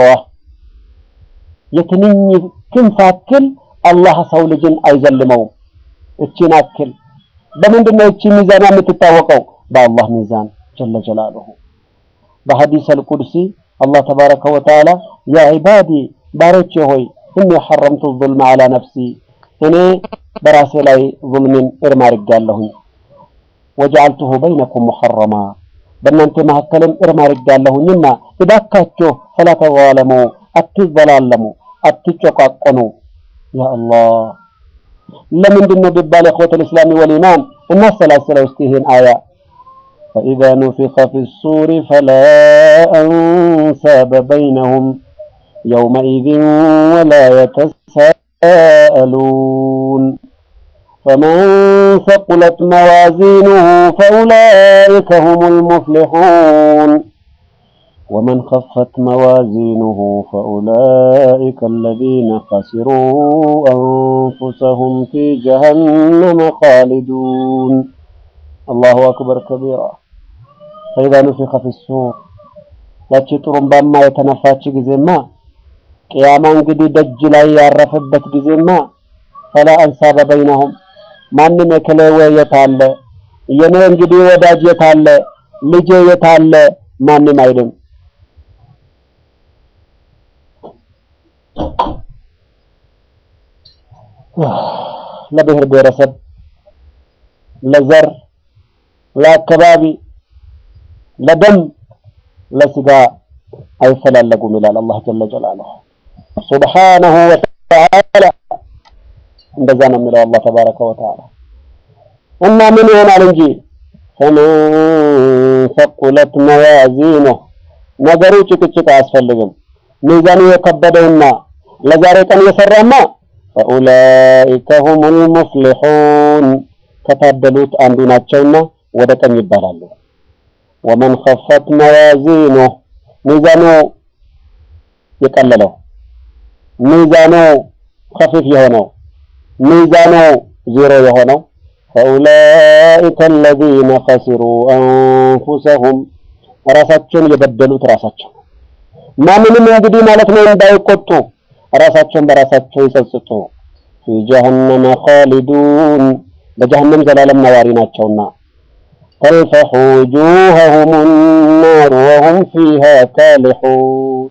የትንኝ ክንፍ አክል አላህ ሰው ልጅን አይዘልመውም። እቺን አክል በምንድን ነው እቺ ሚዛን የምትታወቀው? በአላህ ሚዛን ጀለ ጀላሉሁ። በሐዲስ አልቁድሲ አላህ ተባረከ ወተዓላ ያ ዒባዲ ባሮቼ ሆይ እኒ ሐረምቱ ዙልመ ዐላ ነፍሲ እኔ በራሴ ላይ ዙልምን እርም አድርጋለሁኝ ወጀዐልቱሁ በይነኩም ሙሐረማ በእናንተ መካከልም እርም አድርጋለሁኝና እባካችሁ ፈላ ተዛለሙ አትዘላለሙ አትጨቋቆኑ ያ አላህ ለምንድን ነው ቢባል እኽወተል ኢስላሚ ወልኢማን እናሰላስለው እስቲ ይህን አያ فإذا نفخ في الصور فلا أنساب بينهم يومئذ ولا يتساءلون فمن ثقلت موازينه فأولئك هم المفلحون ومن خفت موازينه فأولئك الذين خسروا أنفسهم في جهنم خالدون الله أكبر كبيرا فإذا نفخ في السور ያቺ ጥሩምባማ የተነፋች ጊዜማ ቅያማ እንግዲህ ደጅ ላይ ያረፈበት ጊዜማ ፈላ አንሳበ በይነሁም ማንም የከለወ የት አለ የኔ እንግዲህ ወዳጅ የት አለ ልጄ የት አለ ማንም አይልም ለብሔር ብሔረሰብ ለዘር ለአካባቢ ለደም ለስጋ አይፈላለጉም ይላል አላህ ጀለ ጀላሉሁ ሱብሓነሁ ወተዓላ እንደዛ ነው የሚለው አላህ ተባረከ ወተዓላ እና ምን ይሆናል እንጂ ፈመን ሰቁለት መዋዚኑህ ነገሩ ጭቅጭቅ አያስፈልግም ሚዛኑ የከበደውና ለዛሬ ቀን የሰራማ ፈኡላኢከ ሁሙል ሙፍሊሑን ከታደሉት አንዱ ናቸውና ወደ ቀኝ ይባላሉ ወመን ኸፈት መዋዚኑህ ሚዛኑ የቀለለው ሚዛኑ ከፊፍ የሆነው ሚዛኑ ዜሮ የሆነው ፈኡላኢከ አለዚነ ኸሲሩ አንፉሰሁም ራሳቸውን የበደሉት ራሳቸው ማንንም እንግዲህ ማለት ነው እንዳይቆጡ ራሳቸውን በራሳቸው ይጸጽጡ ፊ ጀሀነመ ኻሊዱን በጀሀነም ዘላለም ነዋሪ ናቸውና ተልፈሑ ውጁሀሁም ናር ወሁም ፊሃ ካሊሑን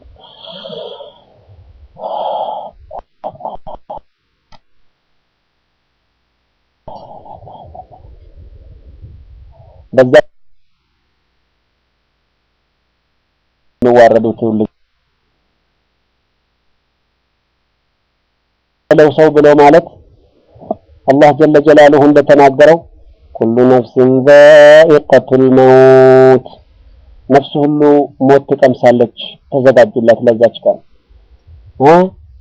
በዛ የሚዋረዱ ትውልድ ለው ሰው ብሎ ማለት አላህ ጀለ ጀላሉሁ እንደተናገረው ኩሉ ነፍስን ዛኢቀቱል መውት ነፍስ ሁሉ ሞት ትቀምሳለች ተዘጋጁላት ለዛች ቀን እ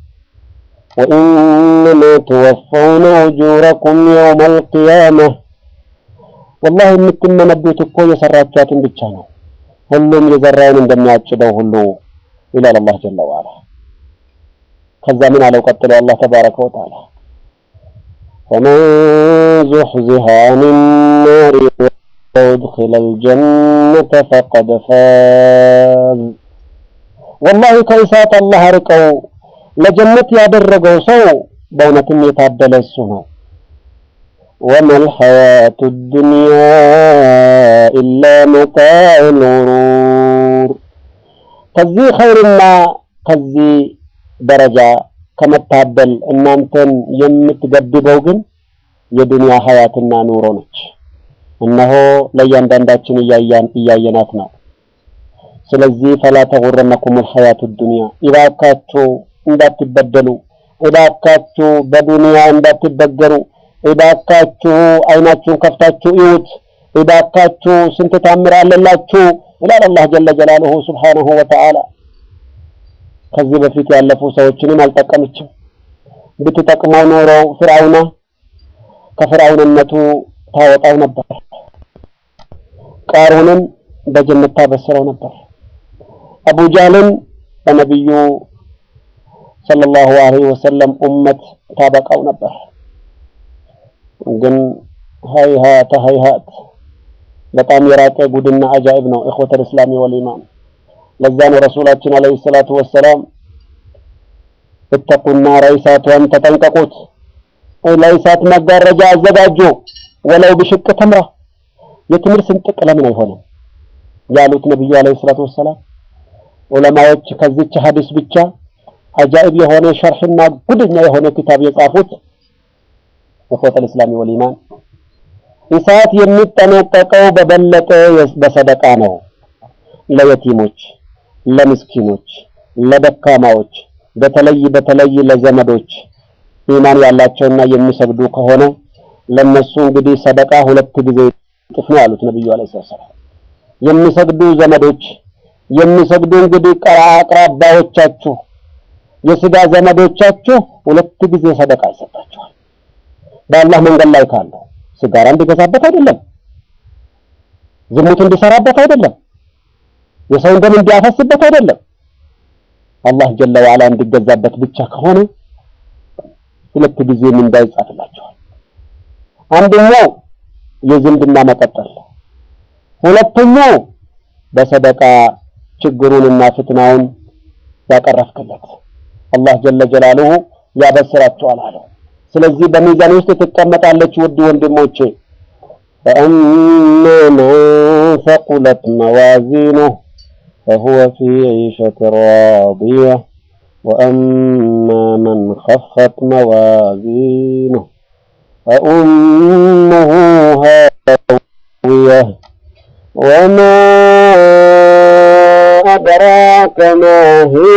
ወኢነማ ትወፈውነ ኡጁረኩም የውመል ቂያመህ ወላሂ የምትመነዱት እኮ የሰራችኋትን ብቻ ነው ሁሉም የዘራውን እንደሚያጭደው ሁሉ ይላል አላህ ጀለ ወዐላ ከዛ ምን አለው ቀጥሎ አላህ ተባረከ ወተዓላ ፈመን ዙሕዚሐ አን ናሪ ወኡድኺለ አልጀነተ ፈቀድ ፋዝ ወላሂ ከእሳት አላህ አርቀው ለጀነት ያደረገው ሰው በእውነትም የታደለ እሱ ነው وما الحياة الدنيا إلا متاع الغرور ከዚህ ኸይርና ከዚህ ደረጃ ከመታደል እናንተን የምትገድበው ግን የዱንያ ሀያትና ኑሮ ነች። እነሆ ለእያንዳንዳችን እያያን እያየናት ነው። ስለዚህ ፈላ ተጉረነኩም አልሐያቱ ዱንያ፣ እባካችሁ እንዳትበደሉ፣ እባካችሁ በዱንያ እንዳትበገሩ፣ እባካችሁ አይናችሁን ከፍታችሁ እዩት፣ እባካችሁ ስንት ታምር አለላችሁ ይላል አላህ ጀለ ጀላሉሁ ሱብሓነሁ ወተዓላ። ከዚህ በፊት ያለፉ ሰዎችንም አልጠቀመችም። ብትጠቅመው ኖሮ ፍርዓውና ከፍርዓውንነቱ ታወጣው ነበር። ቃሩንን በጀነት ታበስረው ነበር። አቡ ጃህልን በነቢዩ ሰለላሁ ዐለይሂ ወሰለም ኡመት ታበቃው ነበር። ግን ሀይሀተ ሀይሀት በጣም የራቀ ጉድና አጃኢብ ነው። ኢኽወተል እስላሚ ወል ኢማን። ለዛ ነው ረሱላችን ዐለይሂ ሰላቱ ወሰላም እተቁና ረይሳቷን ተጠንቀቁት፣ ለይሳት መጋረጃ አዘጋጁ፣ ወለው ብሽቅ ተምራ የትምህር ስንጥቅ ለምን አይሆንም ያሉት ነብዩ ዐለይሂ ሰላቱ ወሰላም። ዑለማዎች ከዚች ሐዲስ ብቻ አጃኢብ የሆነ ሸርሕና ጉደኛ የሆነ ክታብ የጻፉት ኢኽወተል እስላሚ ወል ኢማን እሳት የሚጠነቀቀው በበለጠ በሰደቃ ነው። ለየቲሞች፣ ለምስኪኖች፣ ለደካማዎች በተለይ በተለይ ለዘመዶች ኢማን ያላቸውና የሚሰግዱ ከሆነ ለነሱ እንግዲህ ሰደቃ ሁለት ጊዜ እጥፍ ነው ያሉት ነብዩ አለይሂ ሰላም። የሚሰግዱ ዘመዶች የሚሰግዱ እንግዲህ አቅራባዎቻችሁ የስጋ ዘመዶቻችሁ ሁለት ጊዜ ሰደቃ ይሰጣቸዋል። በአላህ መንገድ ላይ ካሉ ሲጋራ እንዲገዛበት አይደለም፣ ዝሙት እንዲሰራበት አይደለም፣ የሰውን ደም እንዲያፈስበት አይደለም። አላህ ጀለ ወዐላ እንዲገዛበት ብቻ ከሆነ ሁለት ጊዜ ምንዳ ይጻፍላቸዋል። አንደኛው የዝምድና መቀጠል፣ ሁለተኛው በሰደቃ ችግሩንና ፍትናውን ያቀረፍክለት አላህ ጀለ ጀላሉሁ ያበስራቸዋል አለው። ስለዚህ በሚዛን ውስጥ ትቀመጣለች። ውድ ወንድሞቼ ፈአማ መን ሰቁለት መዋዚኑሁ ፈሁወ ፊ ዒሸት ራዲያ ወአማ መን ኸፈት መዋዚኑሁ ፈኡሙሁ ሃዊያ ወማ አድራከ ማ ሂየ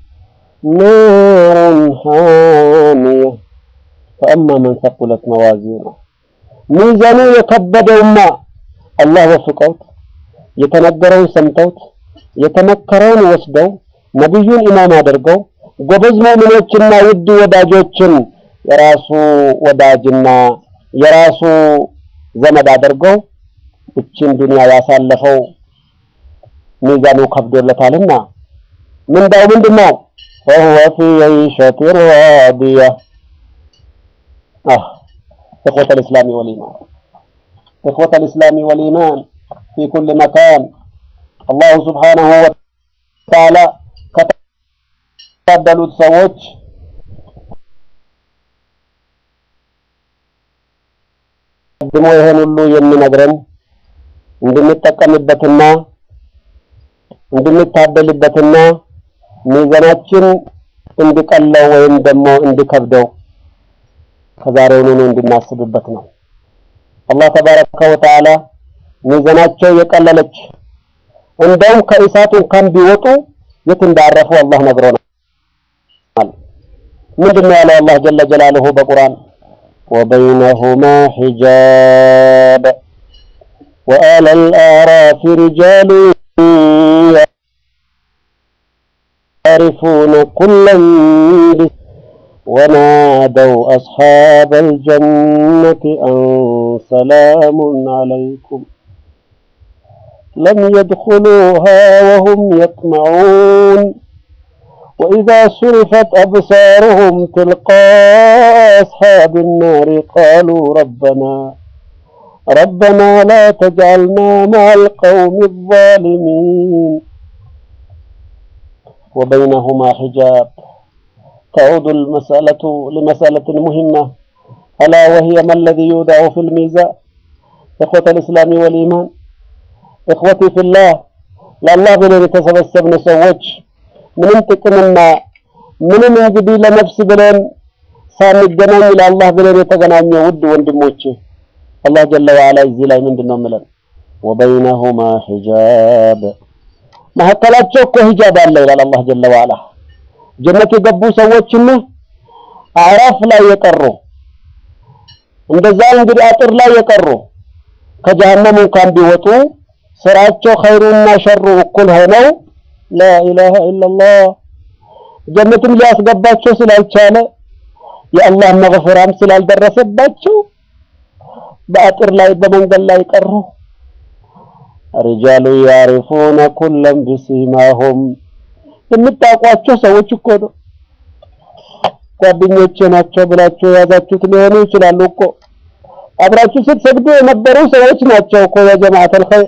ናሩን ሃሚያ ፈአማ መን ሰቁለት መዋዚኑ ሚዛኑ የከበደውማ አላህ ወፍቀውት የተነገረውን ሰምተውት የተመከረውን ወስደው ነቢዩን ኢማም አድርገው ጎበዝ ሙእሚኖችና ውድ ወዳጆችን የራሱ ወዳጅና የራሱ ዘመድ አድርገው እችን ዱንያ ያሳለፈው ሚዛኑ ከብዶለታልና ምንዳው ምንድን ነው? ፈሁወ ፊ ዒሸት ራዲያ آه إخوة الإسلام والإيمان إخوة الإسلام والإيمان في كل مكان الله سبحانه وتعالى كتبلوا سووች ቀድሞ ይሄን ሁሉ የሚነግረን እንድንጠቀምበትና እንድንታደልበትና ሚዛናችን እንዲቀለው ወይም ደግሞ እንዲከብደው ከዛሬውኑ እንድናስብበት ነው። አላህ ተባረከ ወተዓላ ሚዛናቸው የቀለለች እንደውም ከእሳቱ እንኳን ቢወጡ የት እንዳረፉ አላህ ነግሮናል። ምንድን ነው ያለው አላህ ጀለ ጀላሉሁ በቁርአን ወበይነሁማ ሒጃብ ወአለ አልአዕራፊ ሪጃሉ ያዕሪፉነ ኩለን ونادوا أصحاب الجنة أن سلام عليكم لم يدخلوها وهم يطمعون وإذا صرفت أبصارهم تلقاء أصحاب النار قالوا ربنا ربنا لا تجعلنا مع القوم الظالمين وبينهما حجاب تعود المسألة لمسألة مهمة ألا وهي ما الذي يودع في الميزان إخوة الإسلام والإيمان إخوتي في الله لله ብለን የተሰበሰብን ሰዎች ምንም ጥቅምና ምንም እንግዲህ ለነፍስ ብለን ሳንገናኝ ለአላህ ብለን የተገናኘ ውድ ወንድሞቼ አላህ ጀለ ወዐላ እዚህ ላይ ምንድን ነው የምለን ወበይነሁማ ሒጃብ መካከላቸው እኮ ሂጃብ አለ ይላል አላህ ጀለ ወዐላ ጀነት የገቡ ሰዎችና አዕራፍ ላይ የቀሩ እንደዛ እንግዲህ አጥር ላይ የቀሩ ከጀሃነም እንኳን ቢወጡ ስራቸው ኸይሩና ሸሩ እኩል ሆነው ላኢላሃ ኢላላህ ጀነትም ሊያስገባቸው ስላልቻለ የአላህ መግፈራም ስላልደረሰባቸው በአጥር ላይ በመንገድ ላይ ቀሩ። ሪጃሉ ያሪፉነ ኩለም ቢሲማሁም የምታውቋቸው ሰዎች እኮ ነው። ጓደኞቼ ናቸው ብላችሁ የያዛችሁት ሊሆኑ ይችላሉ እኮ አብራችሁ ስትሰግዱ የነበሩ ሰዎች ናቸው እኮ ያ ጀማዓተል ኸይር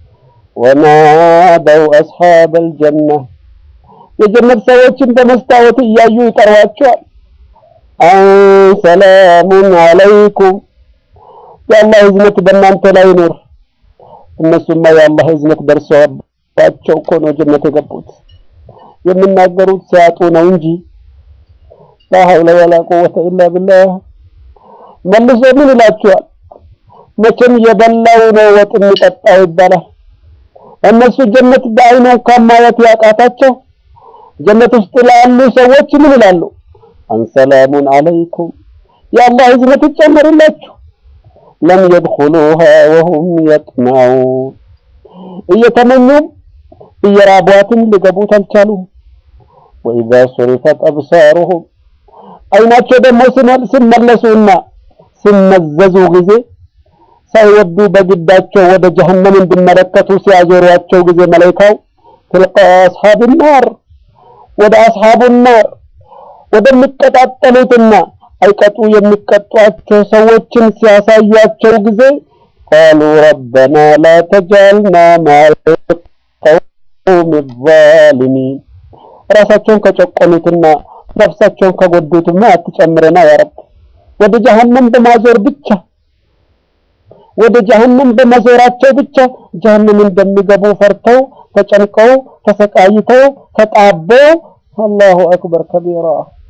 ወናደው አስሐበል ጀና የጀነት ሰዎችን በመስታወት እያዩ ይጠሯቸዋል። አን ሰላሙን አለይኩም የአላህ ህዝነት በእናንተ ላይ ይኑር። እነሱማ የአላህ ህዝነት ደርሰዋባቸው እኮ ነው ጀነት የገቡት። የሚናገሩት ሲያጡ ነው እንጂ ላ ሐውለ ወላ ቁወተ ኢላ ቢላህ። መልሶ ምን ይላቸዋል? መቼም የበላው ነው ወጥ የሚጠጣው ይባላል። እነሱ ጀነት በአይኑ እንኳን ማየት ያቃታቸው ጀነት ውስጥ ላሉ ሰዎች ምን ይላሉ? አንሰላሙን አለይኩም የአላህ ህዝነት ይጨመርላችሁ። ለም የድኹሉሃ ወሁም የጥመዑን እየተመኙም እየራቧትም ሊገቡት አልቻሉም። ወኢዛ ሱሪፈት አብሳሩሁም አይናቸው ደግሞ ሲመለሱና ሲመዘዙ ጊዜ ሳይወዱ በግዳቸው ወደ ጀሀነም እንዲመለከቱ ሲያዞሯቸው ጊዜ መላኢካው ትልቃ አስሐብ ናር ወደ አስሐቡ ናር ወደሚቀጣጠሉትና አይቀጡ የሚቀጧቸው ሰዎችን ሲያሳዩአቸው ጊዜ ቃሉ ረበና ላ ተጃልና ማል ቀውሚ ዛሊሚን ራሳቸውን ከጨቆኑትና ነፍሳቸውን ከጎዱትማ አትጨምረና ያ ረብ ወደ ጀሀነም በማዞር ብቻ ወደ ጀሀነም በመዞራቸው ብቻ ጀሀነም እንደሚገቡ ፈርተው ተጨንቀው ተሰቃይተው ተጣበው አላሁ አክበር ከቢራ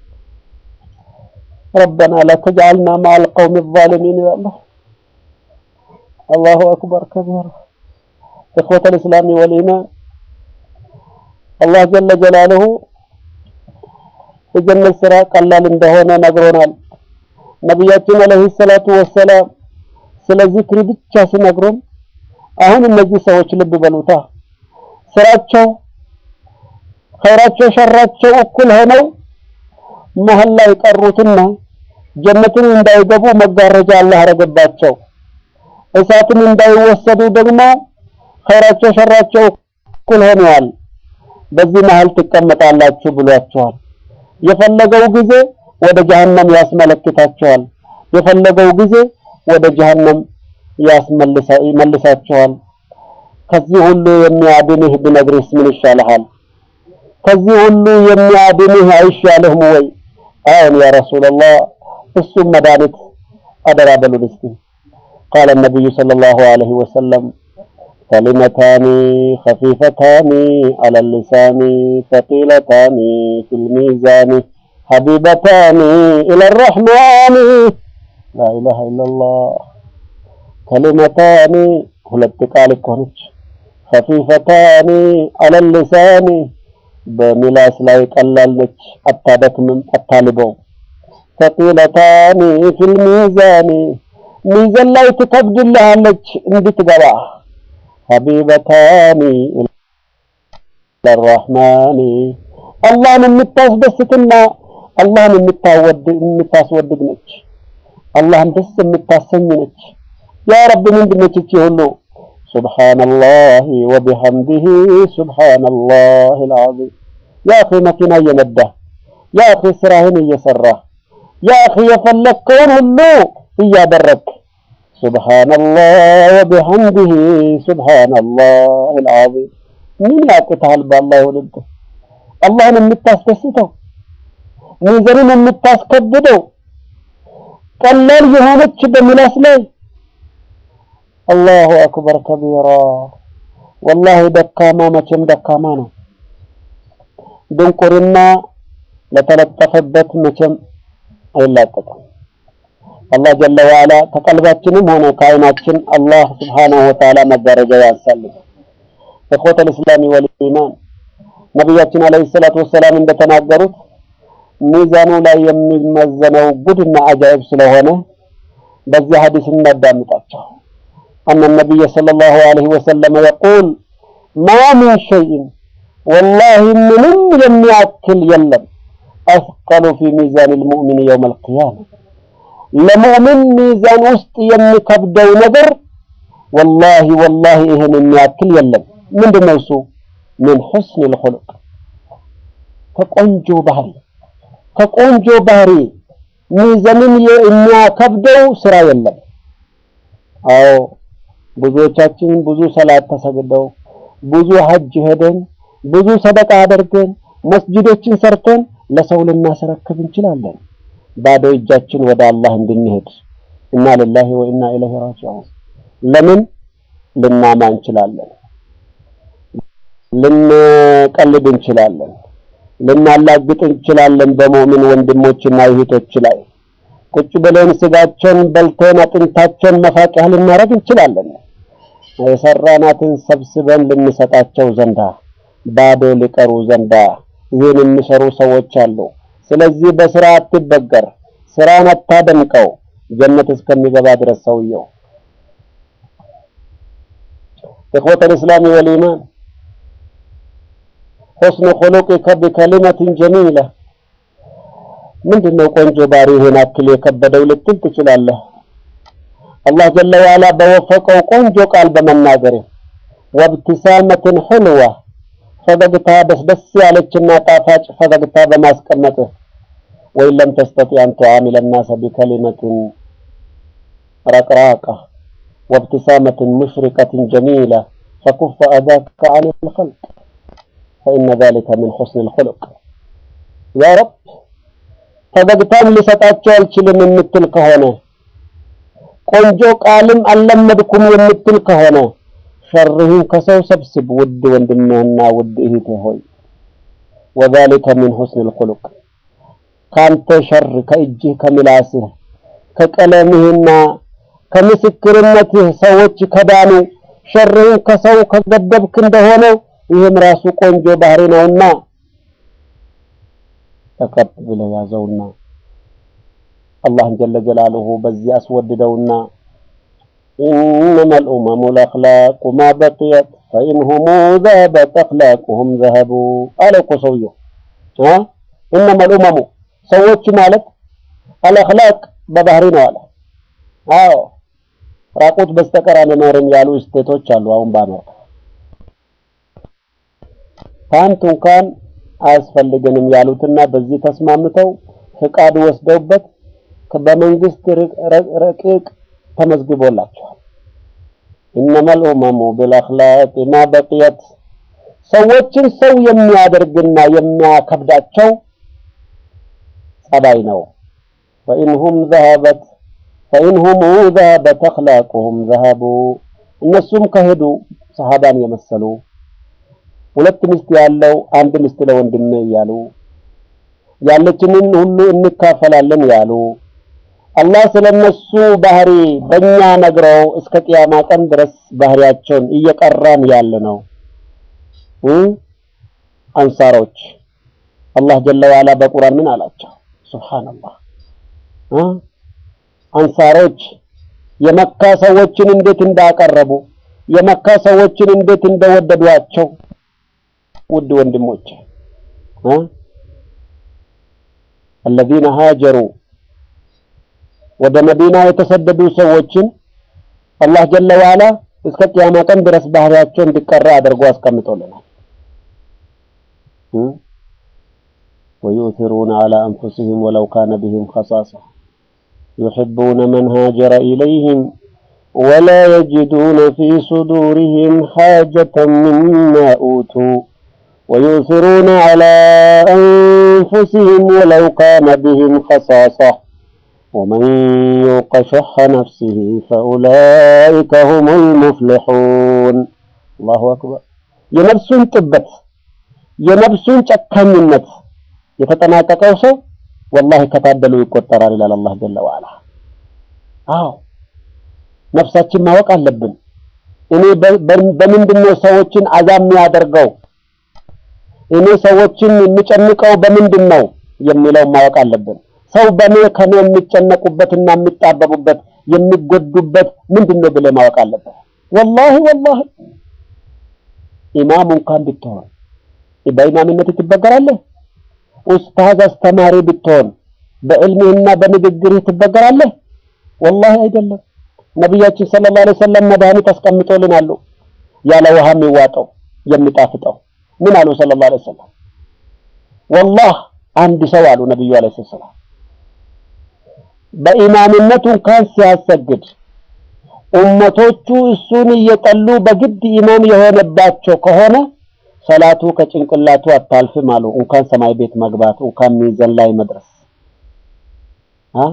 ረበና ላ ተጅዐልና መዐል ቀውሚ ዛሊሚን ይላል። አላሁ አክበር ከቢራ ኢኽወተል ኢስላሚ ወልኢማን አላህ ጀለ ጀላሉሁ የጀነት ስራ ቀላል እንደሆነ ነግሮናል። ነቢያችን አለይሂ ሰላቱ ወሰላም ስለ ዚክር ብቻ ሲነግሩን አሁን እነዚህ ሰዎች ልብ በሉታ ስራቸው ኸይራቸው ሸራቸው እኩል ሆነው መሀል ላይ ቀሩትና ጀነትን እንዳይገቡ መጋረጃ አላህ አረገባቸው። እሳትን እንዳይወሰዱ ደግሞ ኸይራቸው ሸራቸው እኩል ሆነዋል። በዚህ መሀል ትቀመጣላችሁ ብሏቸዋል። የፈለገው ጊዜ ወደ ጀሀነም ያስመለክታቸዋል። የፈለገው ጊዜ ወደ ጀሀነም ያስመልሳቸዋል። ከዚህ ሁሉ የሚያድንህ ብነግርህስ ምን ይሻልሃል? ከዚህ ሁሉ የሚያድንህ አይሻልህም ወይ? አዎን ያ ረሱላላህ፣ እሱም መድኃኒት አደራ በሉን እስቲ። ቃለ ነቢዩ ሰለላሁ ዐለይሂ ወሰለም كلمتان خفيفتان على اللسان ثقيلتان في الميزان حبيبتان إلى الرحمن لا إله إلا الله كلمتان ሁለት ቃል እኮ ነች። خفيفتان على اللسان በሚላስ ላይ ቀላል ነች፣ አታደክምም፣ አታልበው። ثقيلتان في الميزان ሚዛን ላይ ትከብድልሃለች እንድትገባ ሀቢበታኒ ለራህማኒ አላህን የምታስደስትና አላህን የምታስወድድ ነች። አላህን ደስ የምታሰኝ ነች። ያ ረብ ምንድን ነች እቺ ሁሉ? ሱብሓነላሂ ወቢሐምዲሂ ሱብሓነላሂ አልዓዚም። ያ አኺ መኪና እየነዳ ያ አኺ ስራህን እየሰራ ያ አኺ የፈለግከውን ሁሉ እያደረግክ ሱብሓነላህ ወቢሐምዲሂ ሱብሓነላህ አልዓዚም። ምን ያቅትሃል? በአላህ ይሁንብህ። አላህን የምታስደስተው ሚዛንን የምታስከብደው ቀላል የሆነች በምላስ ላይ አላሁ አክበር ከቢራ። ወላሂ ደካማ መቼም ደካማ ነው። ድንቁርና ለተለጠፈበት መቼም አይላቀቅም። አላህ ጀለ ወዐላ ከቀልባችንም ሆነ ከአይናችን አላህ ስብሓነሁ ወተዓላ መጋረጃ ያንሳልን። እኽወተል ኢስላሚ ወል ኢማን ነቢያችን አለይሂ ሰላቱ ወሰላም እንደተናገሩት ሚዛኑ ላይ የሚመዘነው ጉድና አጃይብ ስለሆነ በዚህ ሐዲስ እናዳምጣቸው። አነ ነቢይ ሰለላሁ ዐለይሂ ወሰለም የቁል ማ ሚን ሸይእን ወላሂ ምንም የሚያክል የለም አስቀሉ ፊ ሚዛን ልሙእሚን የውም አልቅያማ ለሙእሚን ሚዛን ውስጥ የሚከብደው ነገር ወላሂ ወላሂ ይህን የሚያክል የለም። ምንድነው እሱ? ምን ሑስን ልኹሉቅ ከቆንጆ ባህሪ ከቆንጆ ባህሪ ሚዛንን የሚያከብደው ስራ የለም። አዎ ብዙዎቻችን ብዙ ሰላት ተሰግደው ብዙ ሀጅ ሄደን ብዙ ሰደቃ አድርገን መስጂዶችን ሰርተን ለሰው ልናስረክብ እንችላለን። ባዶ እጃችን ወደ አላህ እንድንሄድ እና lillahi ወኢና ኢለይሂ ራጂዑን ለምን ልናማ እንችላለን፣ ልንቀልድ እንችላለን፣ ልናላግጥ እንችላለን በሙእሚን ወንድሞችና እህቶች ላይ ቁጭ ብለን ስጋቸውን በልተን አጥንታቸውን መፋቂያ ልናደርግ እንችላለን። የሰራናትን ሰብስበን ልንሰጣቸው ዘንዳ ባዶ ሊቀሩ ዘንዳ ይህን የሚሰሩ ሰዎች አሉ። ስለዚህ በስራ አትበገር፣ ስራን አታደምቀው ጀነት እስከሚገባ ድረስ ሰውየው። إخوة الإسلام والإيمان حسن خلقك بكلمة جميلة ምንድነው ቆንጆ ባሪ ይሄን አክል የከበደው ልትል ትችላለህ። አላህ ጀለ ዋላ በወፈቀው ቆንጆ ቃል በመናገር ወብትሳመትን ሕልዋ ፈገግታ ደስ ደስ ያለችና ጣፋጭ ፈገግታ በማስቀመጥ ወይም ለም ተስተጢዕ አን ቱዓሚለ ናሰ ቢከሊመትን ረቅራቃ ወብትሳመትን ሙሽሪቀትን ጀሚላ ፈኩፈ አዛከ አን ልኸልቅ ፈኢነ ዛሊከ ምን ሑስን ልኹሉቅ ያ ረብ ፈገግታም ሊሰጣቸው አልችልም የምትል ከሆነ ቆንጆ ቃልም አልለመድኩም የምትል ከሆነ ሸርህን ከሰው ሰብስብ ውድ ወንድምህና ውድ እህቴ ሆይ ወዛሊከ ሚን ሑስኒል ኹሉቅ ካንተ ሸር ከእጅህ ከምላስህ ከቀለምህና ከምስክርነትህ ሰዎች ከዳኑ ሸርህን ከሰው ከገደብክ እንደሆነ ይህም ራሱ ቆንጆ ባህሪ ነውና ተቀብ ብለህ ያዘውና አላህን ጀለ ጀላሉሁ በዚህ አስወድደውና ኢነማ ልኡመሙ ልአኽላቁ ማ በቅየት ፈኢንሁሙ ዘሀበት አኽላቁሁም ዘሀቡ አለ እኮ ሰውየው። ኢነማ ልኡመሙ ሰዎች ማለት አልአኽላቅ በባህሪ ነው አለ። አዎ ራቁት በስተቀር አንኖርም ያሉ ስቴቶች አሉ። አሁን በአሜሪካ ፓንት እንኳን አያስፈልገንም ያሉትና በዚህ ተስማምተው ፍቃድ ወስደውበት በመንግስት ረቂቅ ተመዝግቦላቸዋል። ኢነመል ኡመሙ ቢልአኽላቅ ማ በቅየት ሰዎችን ሰው የሚያደርግና የሚያከብዳቸው ጸባይ ነው። ፈኢንሁም ዘሀበት ፈኢንሁም ዘሀበት አኽላቁሁም ዘሀቡ እነሱም ከሄዱ ሰሃባን የመሰሉ ሁለት ሚስት ያለው አንድ ሚስት ለወንድሜ እያሉ ያለችንን ሁሉ እንካፈላለን ያሉ አላህ ስለነሱ ባህሪ በእኛ ነግረው እስከ ቅያማ ቀን ድረስ ባህሪያቸውን እየቀራን ያለ ነው። አንሳሮች አላህ ጀለ ዋላ በቁርአን ምን አላቸው? ሱብሃንአላህ አንሳሮች የመካ ሰዎችን እንዴት እንዳቀረቡ የመካ ሰዎችን እንዴት እንደወደዷቸው ውድ ወንድሞች الذين هاجروا ወደ መዲና የተሰደዱ ሰዎችን አላህ ጀለ ዋላ እስከ ቅያማ ቀን ድረስ ባህሪያቸው እንዲቀራ አድርጎ አስቀምጦልናል። ويؤثرون على أنفسهم ولو كان بهم خصاصة يحبون من هاجر إليهم ولا يجدون في صدورهم حاجة مما أوتوا ويؤثرون على أنفسهم ولو كان بهم خصاصة ومن يوق شح نفسه فأولئك هم المفلحون الله أكبر የነፍሱን ጥበት የነፍሱን ጨካኝነት የተጠናቀቀው ሰው ወላሂ ከታደሉ ይቆጠራል ይላል አላህ ጀለ ዋላ። አዎ ነፍሳችን ማወቅ አለብን። እኔ በምንድን ነው ሰዎችን አዛም የሚያደርገው እኔ ሰዎችን የሚጨንቀው በምንድን ነው የሚለው ማወቅ አለብን። ሰው በእኔ ከኔ የሚጨነቁበትና የሚጣበቡበት የሚጎዱበት ምንድን ነው ብለህ ማወቅ አለበት። ወላሂ ወላሂ ኢማም እንኳን ብትሆን በኢማምነት ትበገራለህ። ኡስታዝ አስተማሪ ብትሆን በዕልምህና በንግግርህ ትበገራለህ። ወላሂ አይደለም። ነቢያችን ሰለላሁ ዐለይሂ ወሰለም መድኃኒት አስቀምጦልናሉ ያለ ውሃ የሚዋጠው የሚጣፍጠው ምን አሉ ሰለላሁ ዐለይሂ ወሰለም? ወላህ አንድ ሰው አሉ ነብዩ ዐለይሂ ሰላም በኢማምነቱ እንኳን ሲያሰግድ ኡመቶቹ እሱን እየጠሉ በግድ ኢማም የሆነባቸው ከሆነ ሰላቱ ከጭንቅላቱ አታልፍም አሉ። እንኳን ሰማይ ቤት መግባት እንኳን ሚዛን ላይ መድረስ አ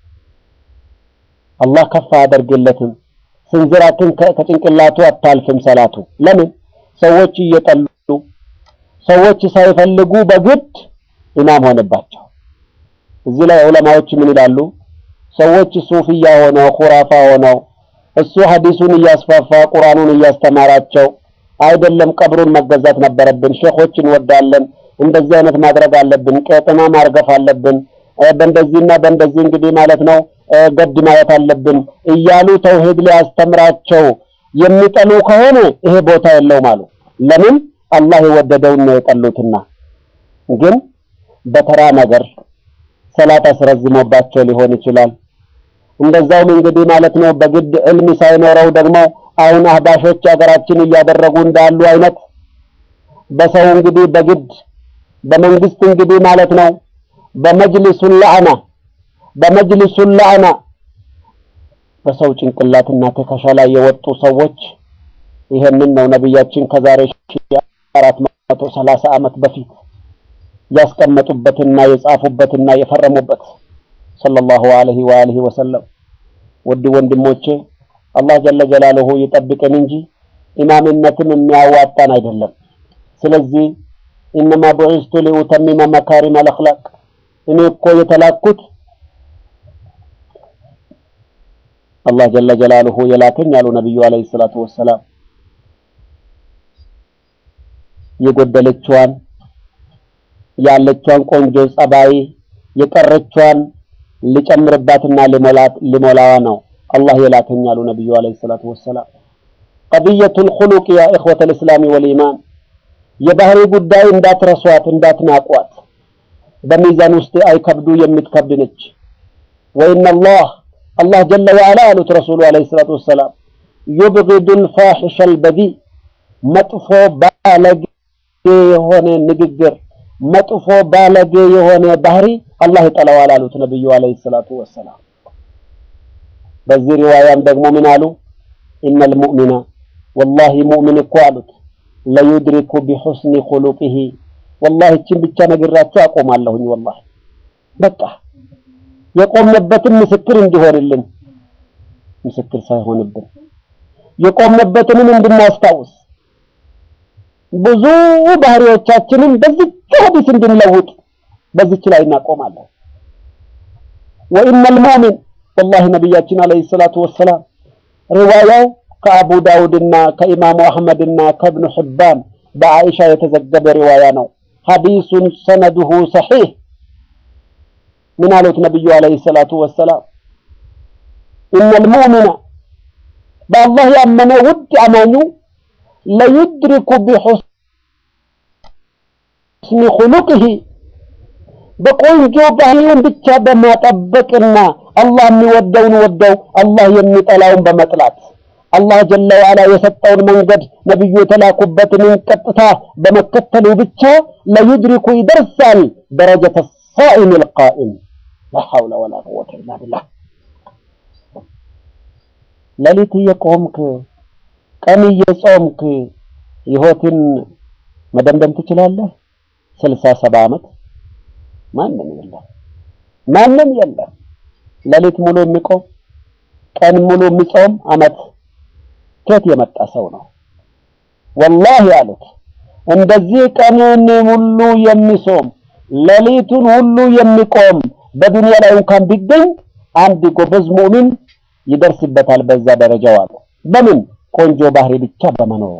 አላህ ከፍ አያደርግለትም። ስንዝራትን ከጭንቅላቱ አታልፍም ሰላቱ። ለምን ሰዎች እየጠሉ ሰዎች ሳይፈልጉ በግድ ኢማም ሆነባቸው። እዚህ ላይ ዑለማዎች ምን ይላሉ? ሰዎች ሱፊያ ሆነው ኩራፋ ሆነው እሱ ሐዲሱን እያስፋፋ ቁርአኑን እያስተማራቸው አይደለም ቀብሩን መገዛት ነበረብን፣ ሼኾች እንወዳለን፣ እንደዚህ አይነት ማድረግ አለብን፣ ቄጥና ማርገፍ አለብን፣ በእንደዚህና በእንደዚህ እንግዲህ ማለት ነው ገድ ማየት አለብን እያሉ ተውሂድ ሊያስተምራቸው የሚጠሉ ከሆነ ይሄ ቦታ የለውም አሉ። ለምን አላህ የወደደውን ነው የጠሉትና። ግን በተራ ነገር ሰላት አስረዝሞባቸው ሊሆን ይችላል። እንደዛውም እንግዲህ ማለት ነው በግድ ዕልም ሳይኖረው ደግሞ አሁን አህባሾች ሀገራችን እያደረጉ እንዳሉ አይነት በሰው እንግዲህ በግድ በመንግስት እንግዲህ ማለት ነው በመጅሊሱን ለዓና በመጅሊሱን ለዓና በሰው ጭንቅላትና ትከሻ ላይ የወጡ ሰዎች ይሄንን ነው ነቢያችን ከዛሬ ሺህ አራት መቶ ሰላሳ ዓመት በፊት ያስቀመጡበትና የጻፉበትና የፈረሙበት ሰለላሁ ዐለይሂ ወአሊሂ ወሰለም። ውድ ወንድሞቼ አላህ ጀለ ጀላሉሁ ይጠብቀን እንጂ ኢማምነትም የሚያዋጣን አይደለም። ስለዚህ ኢነማ ቡዒስቱ ሊኡተሚመ መካሪመል አኽላቅ እኔ እኮ የተላኩት አላህ ጀለ ጀላሉሁ የላከኝ አሉ ነቢዩ ዐለይሂ ሰላቱ ወሰላም የጎደለችዋን ያለችዋን ቆንጆ ጸባይ የቀረችዋን ሊጨምርባትና ሊሞላት ሊሞላዋ ነው አላህ የላከኝ አሉ ነቢዩ ዐለይሂ ሰላቱ ወሰላም። ቀድየቱል ኹሉቅ ያ ኢኽወተል ኢስላሚ ወል ኢማን የባህሪ ጉዳይ እንዳትረሷት እንዳትናቋት። በሚዛን ውስጥ አይከብዱ የምትከብድ ነች። ወኢነላህ አላህ ጀለ ወዐላ አሉት ረሱሉ ዐለይሂ ሰላቱ ወሰላም ዩብጊዱል ፋሒሸል በዲእ መጥፎ ባለጌ የሆነ ንግግር መጥፎ ባለጌ የሆነ ባህሪ አላህ ይጠላዋል አሉት ነብዩ አለይሂ ሰላቱ ወሰላም። በዚህ ሪዋያም ደግሞ ምን አሉ? ኢነል ሙእሚነ ወላሂ ሙእሚን እኮ አሉት ለዩድሪኩ ቢሑስኒ ኹሉቂሂ ወላሂ እችን ብቻ ነግራችሁ አቆማለሁኝ። ወላሂ በቃ የቆምነበትን ምስክር እንዲሆንልን ምስክር ሳይሆንብን የቆምነበትንም እንድናስታውስ ብዙ ባህሪዎቻችንን በዚች ሐዲስ እንድንለውጥ በዚች ላይ እናቆማለን። ወኢነል ሙእሚን ወላሂ ነቢያችን አለይሂ ሰላቱ ወሰላም ሪዋያው ከአቡ ዳውድና ከኢማሙ አህመድና ከእብኑ ሕባን በአኢሻ የተዘገበ ሪዋያ ነው። ሐዲሱን ሰነዱሁ ሰሒህ ምን አሉት ነቢዩ አለይሂ ሰላቱ ወሰላም ኢነል ሙእሚነ በአላህ ያመነ ውድ አማኙ ለዩድሪኩ ቢሑስኒ ኹሉቅሂ በቆንጆ ባህሪውን ብቻ በማጠበቅና አላህ የሚወደውን ወደው አላህ የሚጠላውን በመጥላት አላህ ጀለ ወዐላ የሰጠውን መንገድ ነቢዩ የተላኩበትን ቀጥታ በመከተሉ ብቻ ለዩድሪኩ ይደርሳል ደረጀተ ሳኢም ልቃኢም ላ ሐውለ ወላ ቁወተ ኢላ ቢላህ ሌሊት እየቆምክ ቀን እየጾምክ ህይወትን መደምደም ትችላለህ? ስልሳ ሰባ ዓመት ማንም የለም፣ ማንም የለም። ሌሊት ሙሉ የሚቆም ቀን ሙሉ የሚጾም ዓመት ከየት የመጣ ሰው ነው? ወላሂ አሉት እንደዚህ ቀንን ሙሉ የሚጾም ሌሊቱን ሁሉ የሚቆም በዱንያ ላይ እንኳን ቢገኝ አንድ ጎበዝ ሙእሚን ይደርስበታል በዛ ደረጃው አሉ። በምን ቆንጆ ባህሪ ብቻ በመኖር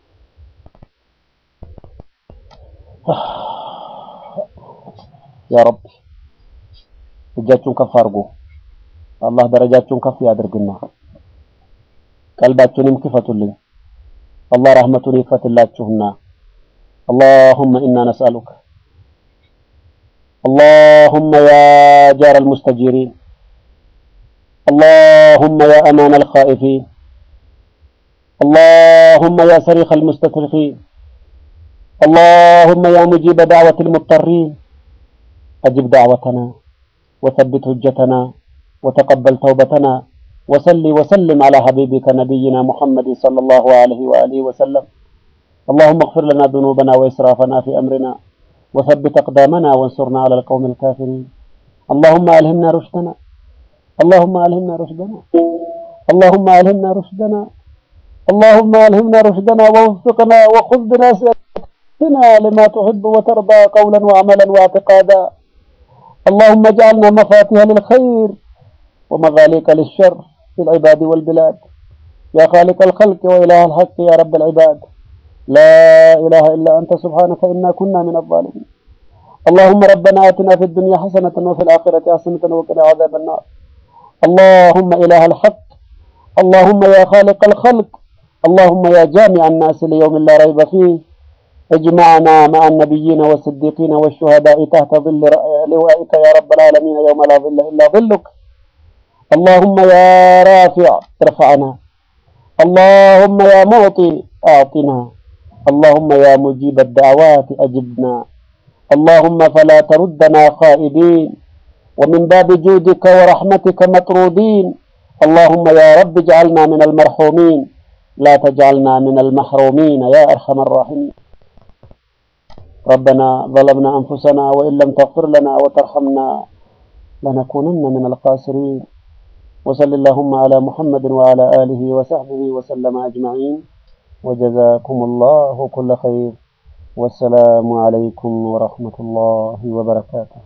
ያ ረብ እጃችሁን ከፍ አድርጉ። አላህ ደረጃችሁን ከፍ ያድርግና ቀልባችሁንም ክፈቱልኝ። አላህ ረህመቱን ይክፈትላችሁና اللهم إنا نسألك اللهم يا جار المستجيرين اللهم يا أمان الخائفين اللهم يا صريخ المستصرخين اللهم يا مجيب دعوة المضطرين أجب دعوتنا وثبت حجتنا وتقبل توبتنا وصل وسلم على حبيبك نبينا محمد صلى الله عليه وآله وسلم اللهم اغفر لنا ذنوبنا وإسرافنا في أمرنا وثبت أقدامنا وانصرنا على القوم الكافرين اللهم ألهمنا رشدنا اللهم ألهمنا رشدنا اللهم ألهمنا رشدنا اللهم ألهمنا رشدنا ووفقنا وخذ بناصيتنا لما تحب وترضى قولا وعملا واعتقادا اللهم اجعلنا مفاتيح للخير ومغاليق للشر في العباد والبلاد يا خالق الخلق وإله الحق يا رب العباد لا إله إلا أنت سبحانك إنا كنا من الظالمين اللهم ربنا آتنا في الدنيا حسنة وفي الآخرة حسنة وقنا عذاب النار اللهم إله الحق اللهم يا خالق الخلق اللهم يا جامع الناس ليوم لا ريب فيه اجمعنا مع النبيين والصديقين والشهداء تحت ظل لوائك يا رب العالمين يوم لا ظل إلا ظلك اللهم يا رافع ارفعنا اللهم يا معطي أعطنا اللهم يا مجيب الدعوات أجبنا اللهم فلا تردنا خائبين ومن باب جودك ورحمتك مطرودين اللهم يا رب اجعلنا من المرحومين لا تجعلنا من المحرومين يا أرحم الراحمين ربنا ظلمنا أنفسنا وإن لم تغفر لنا وترحمنا لنكونن من الخاسرين وصل اللهم على محمد وعلى آله وصحبه وسلم أجمعين وجزاكم الله كل خير والسلام عليكم ورحمة الله وبركاته